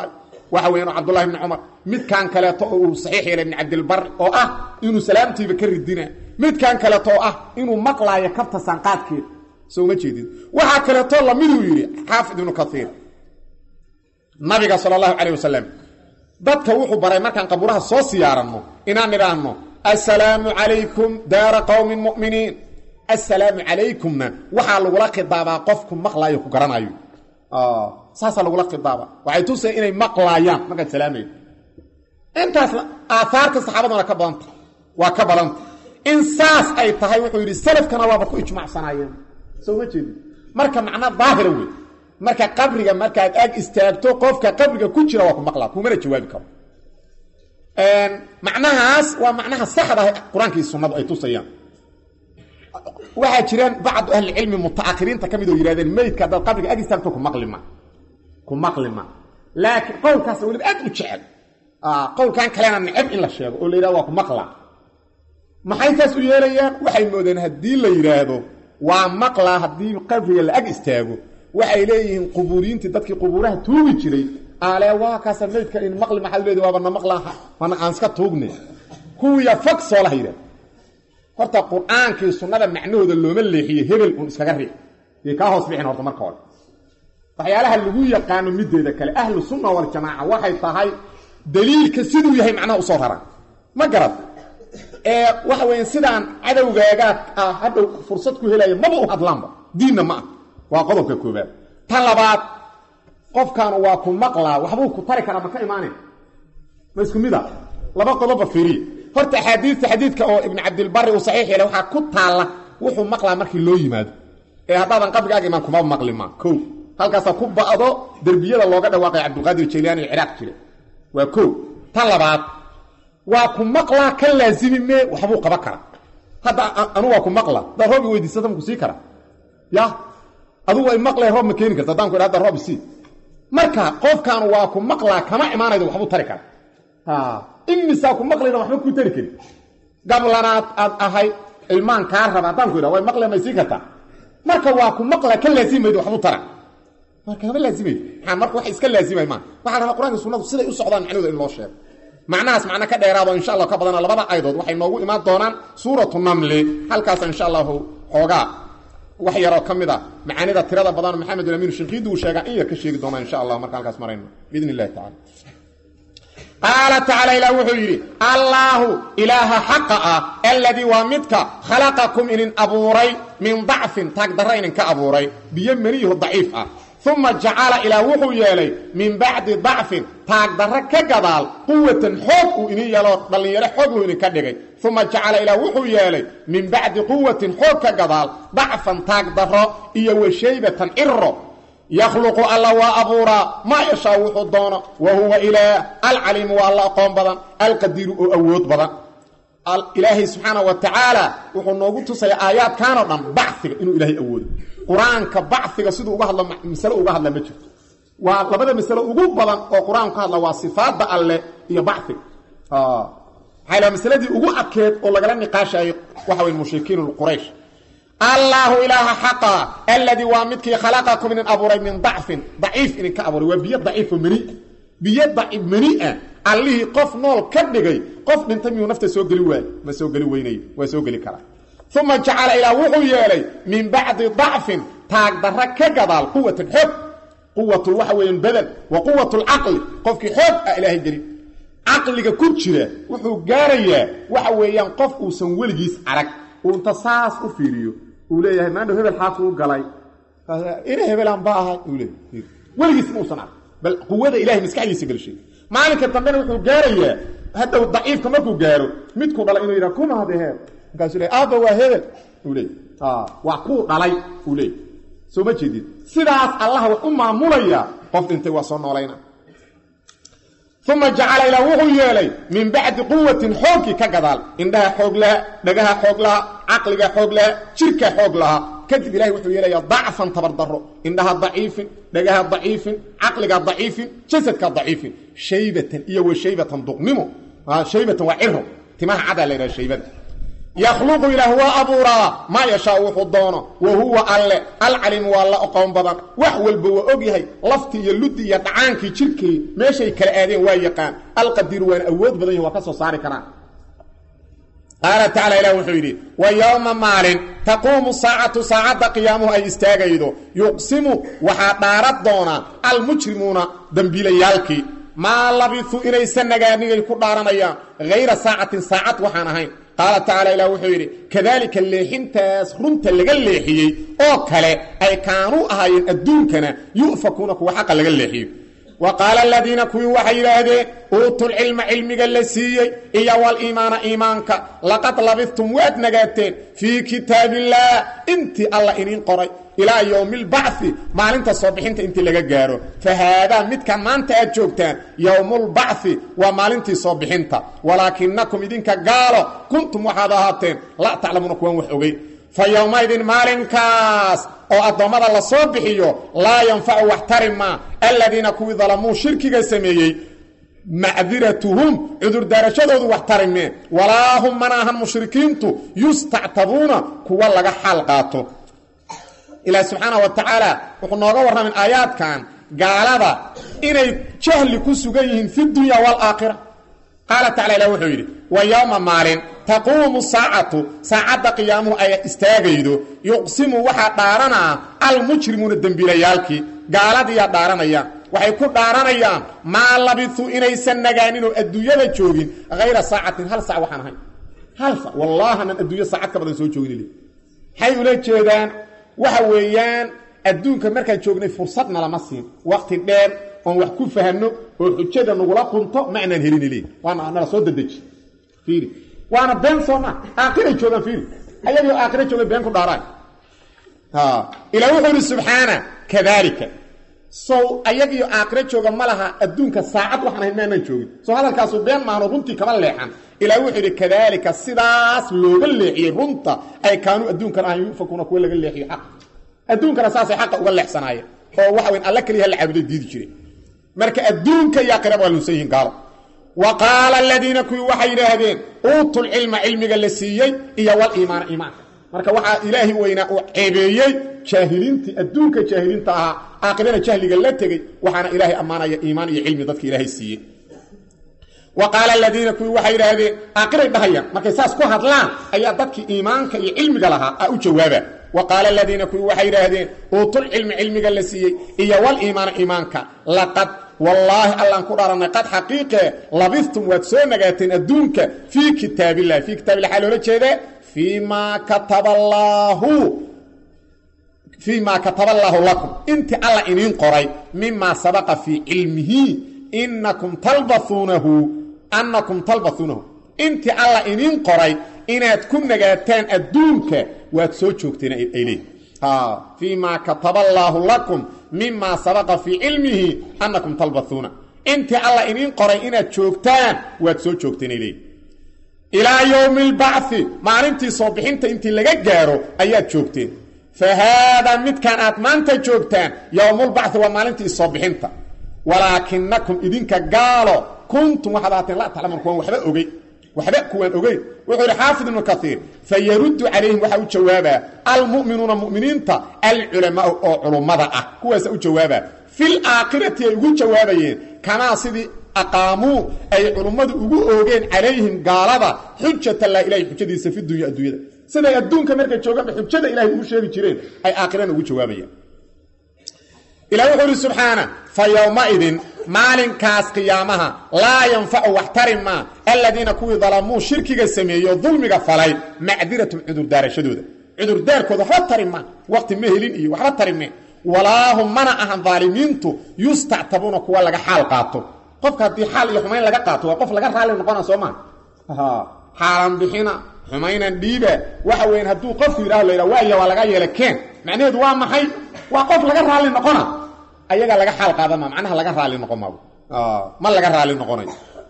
waxa weyan cabdullahi bni cumar midkan kaleeto oo uu saxiix yeelay ibn cabdilbar oo ah inuu salaamtiiba ka ridina midkan kaleeto oo ah inuu maqlaayo kabta sanqaadkeeda soo ma jeedid waxaa kaleeto lamiduu yidhi xaafid ibnu kaiir nabiga sal allahu calayh wasalam dadka wuxuu baray markaan qabuuraha soo siyaaranno inaan idhaahno assalaamu calaykum daara qowmin mu'miniin assalaamu calaykumna waxaa lagula khidaabaa qofku maqlaayo ku garanayo saasaa lagula khidaaba waxay tusaya inay maqlaayaan markaad salaamayo intaasna aahaarta saxaabaduna ka badanta waa ka badanta in saas ay tahay wuxuu yidhi salafkana waaba ku ijmacsanaayeen soo ma jeedi marka macna daahira wey marka qabriga markaad ag istaagto qofka qabriga ku jira waa ku maqlaa kumana jawaabi karo macnahaas waa macnaha saxda ah qur-aankii sunnadu ay tusayaan waxaa jiraan bacdu ahlicilmi mutaahiriinta ka mid oo yihahdeen meydka haddaad qabriga ag istaagto ku maqlima ku maqlima laakiin qowlkaas weliba aad u jecel qowlkan kalena neceb in la sheego oo la yidhahdo waa ku maqlaa maxay taas u yeelayaan waxay moodeen haddii la yidhaahdo waa maqlaa haddii qabriga la ag istaago waxay leeyihiin qubuuriyiintii dadkii qubuuraha tuugi jiray ale waa kaasa meydka in maqli maxaad leedi waaba na maqlaaha waana aan iska tuugne kuwiya fog soolaha yidhahda horta qur-aankii sunnada macnahooda looma leexiye hebel uun iskaga riix iyo kaa hoos bixin horta marka hore waxyaalaha lagu yaqaano mideeda kale ahlu sunna waljamaaca waxay tahay daliilka siduu yahay macnaha usoo raraan ma garad ee waxa weya sidaan cadowgaagaad ah hadhow fursad ku helaya maba u hadlaanba diinna ma ah waa qodobka koobaad tan labaad qofkaanu waa ku maqlaa waxbuu ku tari karaa ma ka imaanay ma isku mid a laba qodobba fiiriye horta axaadiista xadiidka oo ibnu cabdilbari uu saxiix yeelay waxaa ku taalla wuxuu maqlaa markii loo yimaado ee haddaadan qabrigaaga imaan kuma maqlima ko halkaasaa ku ba'do derbiyada looga dhawaaqay cabdulqaadir jaylaani ee ciraaq jira waa ko tan labaad waa ku maqlaa ka laazimi mee waxbuu qaban karaa hadda anu waa ku maqla haddaad roob i weydiisata maku sii karaa ya adugu ay maqlay roob ma keeni karta haddaan ku idha hadda roob isii marka qofkaanu waa ku maqlaa kama imaanaydo waxbuu tari kara imisaa ku maqlayna waxba kuu tari karin gablanaad aad ahay ilmaan kaa raba haddaan ku idha way maqle may sii kartaa marka waa ku maqlaa ka laazimaydo waxbuu tara marka kama laazimaydo maxaa marka wax iska laazimay maa waxaa la rabaa qur'anka sunnadu siday u socdaan macnahooda in loo sheego macnahaas macno ka dheeraado insha allah ka badana labada aydood waxay noogu imaan doonaan suuratu namli halkaas insha allahu xoogaa wax yaroo ka mid a macaanida tirada badan maxamed amiin shinqiidi uu sheegaa in yar ka sheegi doonaa insha allah marka halkaas marayno biidn illahi tacala qaala tacaala ilah wuxuu yidhi allaahu ilaaha xaqa ah alladii waa midka khalaqakum inin abuuray min dacfin taagdarra idinka abuuray biyo meniyaho daciif ah uma jacala ilaah wuxuu yeelay min bacdi dacfin taagdarra ka gadaal quwatan xoog uu idin yeelo dhallinyaro xoog luu idinka dhigay uma jacala ilaah wuxuu yeelay min bacdi quwatin xoog ka gadaal dacfan taagdarro iyo washaybatan ciro yakhluqu alla waa abuuraa maa yashaa wuxuu doono wa huwa ilaah alcaliimu waa alla aqoon badan alqadiiru oo awood badan ilaahay subxaana wa tacaala wuxuu noogu tusaya aayaadkanoo dhan baciga inuu ilaahay awoodo qur-aanka baciga siduu uga hadlo masale uga hadla ma jirto waa labada masalo ugu badan oo qur-aanku ka hadla waa sifaadda alle iyo baciga maxaa la masaladii ugu adkeed oo lagala niqaashayay waxa wey mushrikiin quraysh allaahu ilaaha xaqa alladii waa midkii khalaqakum idin abuuray min dacfin daciif idinka abuuray waa biyo daciifo meni biyo daciif menia allihii qof nool ka dhigay qof dhintay miyuu nafta soo geli waayo ma soo geli weynayo waa soo geli karaa uma jacala ilaah wuxuu yeelay min bacdi dacfin taagdarra ka gadaal quwatan xoog quwat waxa weeyaan badan wa quwat lcaqli qofkii xoog ah ilaahay gelin caqliga ku jira wuxuu gaarayaa waxa weeyaan qof uusan weligiis arag uu inta saas u fiiriyo uu leeyahay maandhow hebel xaasuu galay ina hebelaan ba ahay uu leeyahy weligiis muusan arag bal quwada ilahay maskaxdiisa gelshay maalinka dambena wuxuu gaarayaa haddow daciifka markuu gaaro midkuu dhalay inuu yidhaha kuma hade heeb markaasuu le aabba waa hebel uu leey waa kuu dhalay uu leey soo ma jeedid sidaas allaha wax u maamulaya qof dhintay waa soo noolayna uma jacala ilaa wuxuu yeelay min bacdi quwatin xoogkii ka gadaal indhaha xoog laha dhagaha xoog laha caqliga xoog laha jirka xoog laha kadib ilahay wuxuu yeelaya dacfan tabardaro indhaha daciifin dhagaha daciifin caqliga daciifin jasadka daciifin shaybatan iyo wa shaybatan duqnimo shaybatan waa ciro timaha cadaa la yidhaha shaybada yakhluqu ilaah waa abuuraa maa yashaa wuxuu doono wa huwa alle alcalimu waa la oqoon badan wax walba waa og yahay laftii iyo luddi iyo dhacaankii jirkii meeshay kala aadeen waa yaqaan alqadiru waana awood badan yahi waa ka soo saari karaan qaala tacala ilah wuxuu yidhi wa yowma maalin taquumu saacatu saacadda qiyaamuhu ay istaagaydo yuqsimu waxaa dhaaran doonaa almujrimuuna dembiilayaalkii maa labisuu inaysan nagaanigay ku dhaaranayaan hayra saacatin saacad waxaan ahayn qaala tacaala ilah wuxuu yidhi kadaalika leexintaas runta laga leexiyey oo kale ay kaanuu ahaayeen adduunkana yu'fakuuna kuwa xaqa laga leexiyo wa qaala aladiina kuwii waxay yidhaahdeen uutuulcilma cilmiga la siiyey iyo waliimaana iimaanka laqad labistum waad nagaateen fii kitaabillaah intii alla iniin qoray ilaa yowmi lbacfi maalinta soo bixinta intii laga gaaro fa haadaa midkan maanta aad joogtaan yowmulbacfi waa maalintii soo bixinta walaakinakum idinka gaalo kuntum waxaad ahaateen laa taclamuuna kuwan wax ogey fa yowmaydin maalinkaas oo addoommada la soo bixiyo laa yanfacu wax tari maa aladiina kuwii dalamuu shirkiga sameeyey macdiratuhum cudurdaarashadoodu wax tarimee walaa hum mana ahan mushrikiintu yustactabuuna kuwa laga xaal qaato ilaahi subxaana wa tacaala wuxuu nooga warramin aayaadkan gaalada inay jahli ku sugan yihiin fi dunya waalaakhira qaala tacala ilah wuxuu yidhi wa yowma maalin taquumu saacatu saacadda qiyaamuhu ay istaagaydo yuqsimu waxaa dhaaranaa almujrimuuna dembiilayaalkii gaaladiiyaa dhaaranayaan waxay ku dhaaranayaan maa labisuu inaysan nagaaninoo adduunyada joogin hayra saacatin hal sac waxaan ahayn hal sac wallaahanan adduunyo saacad ka badan soo joogin maxay ula jeedaan waxa weeyaan adduunka markaan joognay fursadna lama siin wakti dheer oon wax ku fahanno oo xujada nagula qunto ma anaan helin le waana nala soo dadeji fiiri waana been sooma aakhiray joogaan fiiri ayagoo aakhira jooga been ku dhaaraan ilaa wuxuu yidhi subxaana kadaalika sow ayagiyo aakhiro jooga ma laha adduunka saacad waxaan ahayn maanaan joogin soo hadalkaasu been maano runtii kama leexan ilaa wuxuu yidhi kadaalika sidaas looga leexiyey runta ay kaanuu adduunkan ahayn yufakuuna kuwa laga leexiyo xaq adduunkana saasay xaqa uga leexsanaayeen oo waxa weyn alla keliya la caabuday diidi jireen marka adduunka iyo aakhiraba waa lunsan yihiin gaalo wa qaala aladiina kuwii waxay yidhaahdeen uutul cilma cilmiga la siiyey iyo waliimaana iimaanka marka waxaa ilaahi weynaa uu ceebeeyey jaahiliintii adduunka jaahiliinta ahaa aakhirana jahliga la tegey waxaana ilaahay ammaanaya iimaan iyo cilmi dadka ilaahay siiyey wa qaala aladiina kuwii waxay yidhaahdeen aakhiray dhahayaan markay saas ku hadlaan ayaa dadkii iimaanka iyo cilmiga lahaa a u jawaaba wa qaala aladiina kuwii waxay yidhaahdeen uutul cilmi cilmiga la siiyey iyo waliimaana iimaanka laqad wallaahi allaan ku dhaarannay qad xaqiiqe labistum waad soo nagaateen adduunka fii kitaabillahi fii kitabillah waxaa loola jeedee fii maa kataba allaahu fii maa kataba allaahu lakum intii alla iniin qoray mimaa sabaqa fii cilmihi inakum talbauunahu annakum talbauunahu intii alla iniin qoray inaad ku nagaataan adduunka waad soo joogteen ay leeyihin fii maa kataba allaahu lakum mimaa sabaqa fii cilmihi annakum talbauuna intii alla iniin qoray inaad joogtaan waad soo joogteen ay leeyihin ilaa yowmi albacfi maalintii soo bixinta intii laga gaaro ayaad joogteen fa haadaa midkan aad maanta joogtaan yowmulbacfi waa maalintii soo bixinta walaakinakum idinka gaalo kuntum waxaad ahaateen la taclamuun kuwaan waxba ogey waxba kuwaan ogeyn wuxuu yidhi xaafid ibnu kaiir fa yaruddu calayhim waxaa u jawaabaa almu'minuuna mu'miniinta alculamaau oo culummada ah kuwaasa u jawaabaa fil aakhirati ay ugu jawaabayeen kamaa sidii aqaamuu ay culummadu ugu oogeen calayhim gaalada xujatallaa ilahay xujadiisa fi dunya adduunyada siday adduunka markay joogaanba xujada ilahay ugu sheegi jireen ay aakhirana ugu jawaabayaan ilah wuxuu ihi subxaana fa yowmaidin maalinkaas qiyaamaha laa yanfacu wax tari maa aladiina kuwii dalamuu shirkiga sameeyo dulmiga falay macdiratum cudurdaarashadooda cudurdaarkooda waxba tari maa waqti ma helin iyo waxba tari mee walaahum mana ahan daalimiintu yustactabuuna kuwa laga xaal qaato qofka haddii xaal iyo xumayn laga qaato waa qof laga raali noqona soo maa xaalan bixina xumaynan dhiiba waxa weyan hadduu qofku yidhaho la yidhaha waaya waa laga yeela keen macnaheedu waa maxay waa qof laga raali noqona ayaga laga xaal qaadama macnaha laga raali noqon maabo ma laga raali noqonayo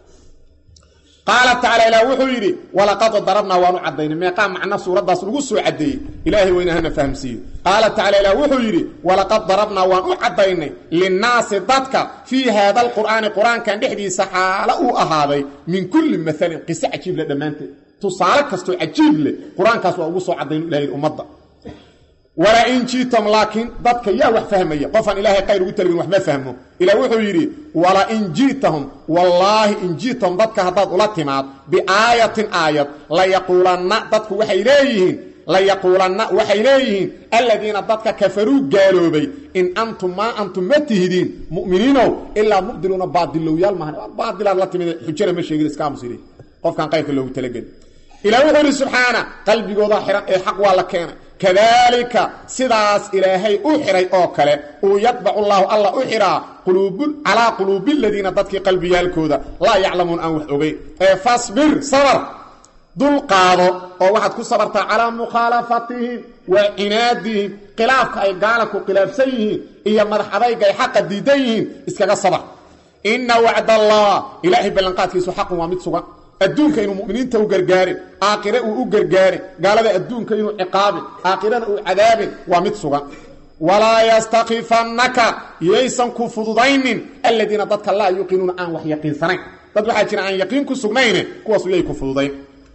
qaala tacaala ilaah wuxuu yidhi walaqad darabnaa waanu caddaynay meeqaa macna suuraddaas lagu soo caddeeyey ilaahay weyna hana fahamsiiyo qaala tacala ilaah wuxuu yidhi walaqad darabnaa waan u caddaynay linnaasi dadka fii haada alqur'aani qur-aankan dhexdiisa xaalo uu ahaaday min kulli maalin qiso cajiibla dhammaanteed tusaale kastoo cajiib leh qur-aankaas waa ugu soo cadaynu ilahay ummadda walaa in jiitam laakiin dadka yaa wax fahmaya qofaan ilaahay qayr ugu talagin wax ma fahmo ilah wuxuu yidhi wala in ji'tahum wallaahi in ji'tahum dadka haddaad ula timaad biaayatin aayad layaquulanna dadku waxay leeyihiin layaquulanna waxay leeyihiin aladiina dadka kafaruu gaaloobay in antum maa antum ma tihidiin mu'miniinow ilaa mubdiluuna baadilowyaal maahan baadilaad la timid xujana ma sheegin iska aamusili qofkaan qayrka loogu talageli ilah wuxuu yidhi subxaana qalbigooda xihan ee xaq waa la keenay kadaalika sidaas ilaahay u xihay oo kale uu yadbacu llaahu alla u xihaa calaa quluubi ladiina dadkii qalbiyaalkooda laa yaclamuun aan wax ogeyn ee fasbir sabar dul qaado oo waxaad ku sabartaa calaa mukhaalafatihim wa cinaadihim khilaafka ay gaalanku khilaafsan yihiin iyo madax adayga ay xaqa diidan yihiin iskaga sabar ina wacdallah ilaahay ballanqaadkiisu xaqun waa mid sugan adduunka inuu muminiinta u gargaarin aakhire uu u gargaarin gaalada adduunka inuu ciqaabin aakhirana uu cadaabin waa mid sugan walaa yastakifannaka yaysan ku fududaynin aladiina dadka laa yuqinuuna aan wax yaqiinsanayn dad waxaa jira aan yaqiin ku sugnayne kuwaasu yay ku fududayn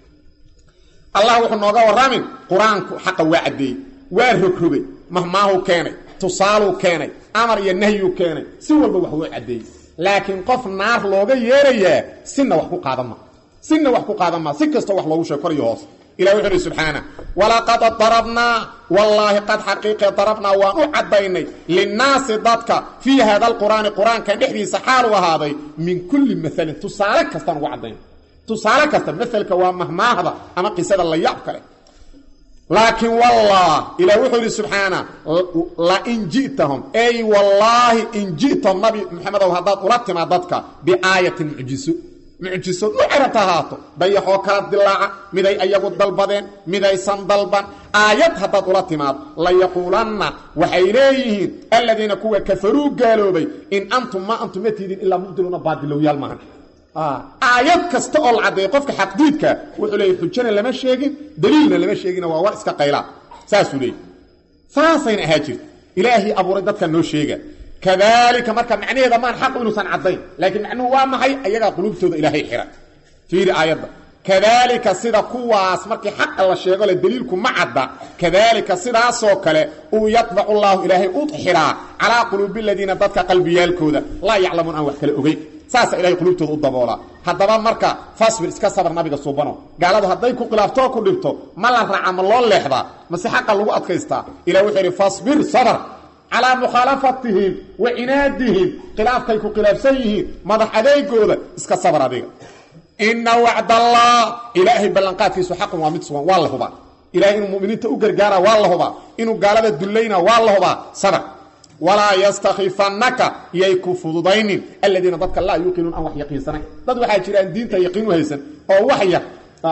allah wuxuu nooga warramin qur-aanku xaqa waa caddeeyey waa rogrogay mahmaahuu keenay tusaaluu keenay amar iyo nahyuu keenay si walba wax wuu caddeeyey laakiin qof naar looga yeerayaa sina wax ku qaadan ma sina wax ku qaadan maa si kastoo wax loogu sheeg kor iyo hoos ilah wuxu uhi subxaana walaqad darabnaa wallaahi qad xaqiiqe darabnaa waan u caddaynay linnaasi dadka fii haada alqur'aani qur-aankan dhexdiisa xaalu ahaaday min kulli maalin tusaale kastaan ugu caddaynay tusaale kasta maalka waa mahmaahda ama qisada la yaab kale laakiin wallah ilah wuxuu yidhi subxaana lain ji'tahum ey wallaahi in ji'tahum nabi maxamedow haddaad ula timaad dadka biaayatin mucjiso mucjiso nucerata ahaato dayaxoo kala dilaaca miday ayagu dalbadeen midaysan dalban aayad haddaad ula timaad layaquulanna waxay leeyihiin aladiina kuwa kafaruu gaaloobay in antum maa antum ma tiidin ilaa mubdiluuna baadilowyaal maahan aayad kasta oo la caddeeya qofka xaqdiidka wuxuu leeyay xujana lama sheegin daliilna lama sheegina waa war iska qaylaa saasuu leeyay saasayna ahaa jirta ilaahii abuuray dadka noo sheega kadaalika marka macnaheeda maan xaq inuusan caddayn laakiin macnuhu waa maxay ayagaa quluubtooda ilaahay xira fiiri aayadda kadaalika sida kuwaas markii xaqa la sheego le daliilku ma cadda kadaalika sidaasoo kale uu yadbacu llaahu ilaahay u xiraa calaa quluubi aladiina dadka qalbiyaalkooda laa yaclamuun aan wax kale ogeyn saasa ilahay quluubtooda u daboolaa haddaba marka fasbir iska sabar nabiga suubano gaaladu hadday ku khilaafto oo ku dhibto ma la raaca ma loo leexdaa mase xaqa lagu adkaystaa ilah wuxuu yidhi fasbir sabr calaa mukhaalafatihim wa cinaadihim khilaafkay ku khilaafsan yihiin madax adeegooda iska sabar adiga ina wacdallah ilaahay ballanqaadkiisu xaqun waa mid sugan waa la hubaa ilahay inuu muminiinta u gargaara waa la hubaa inuu gaalada dullayna waa la hubaa sabr walaa yastakifannaka yay ku fududaynin aladiina dadka laa yuqinuun aan wax yaqiinsanayn dad waxaa jiraan diinta yaqiin u haysan oo wax yar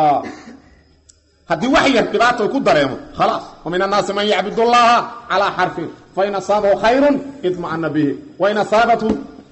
haddii wax yar dhibaata ku dareemo khalaas wa min annaasi man yacbud allaha calaa xarfin fain asaabahu khayrun idma'ana bihi wain asaabathu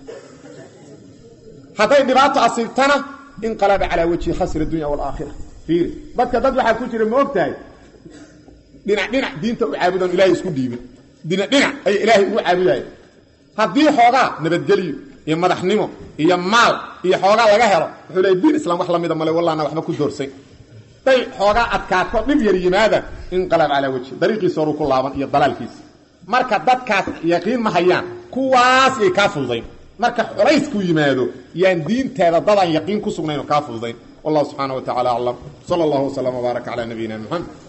hadday dhibaato asiibtana inqalaba calaa wajhi khasra dunya waalaakhira fiiri dadka dad waxaa ku jira ma og tahay dhinac dhinac diinta u caabudan ilahay isku dhiibin dhinac dhinac ayay ilaahay ugu caabudaya haddii xoogaa nabadgelyo iyo madaxnimo iyo maal iyo xoogaa laga helo wuxuu leey diin islam wax lamida male wallaana waxba ku doorsay day xoogaa adkaato dhib yar yimaada inqalab calaa wajhi dariiqiisa horuu ku laaban iyo dalaalkiisa marka dadkaas yaqiin ma hayaan kuwaas yay kaa fududayn marka culaysku yimaado yaan diinteeda dadaan yaqiin ku sugnayn oo kaa fududayn wallahu subxaana wa tacala aclam sala allahu waslama wbaaraka calaa nabiyina muxamed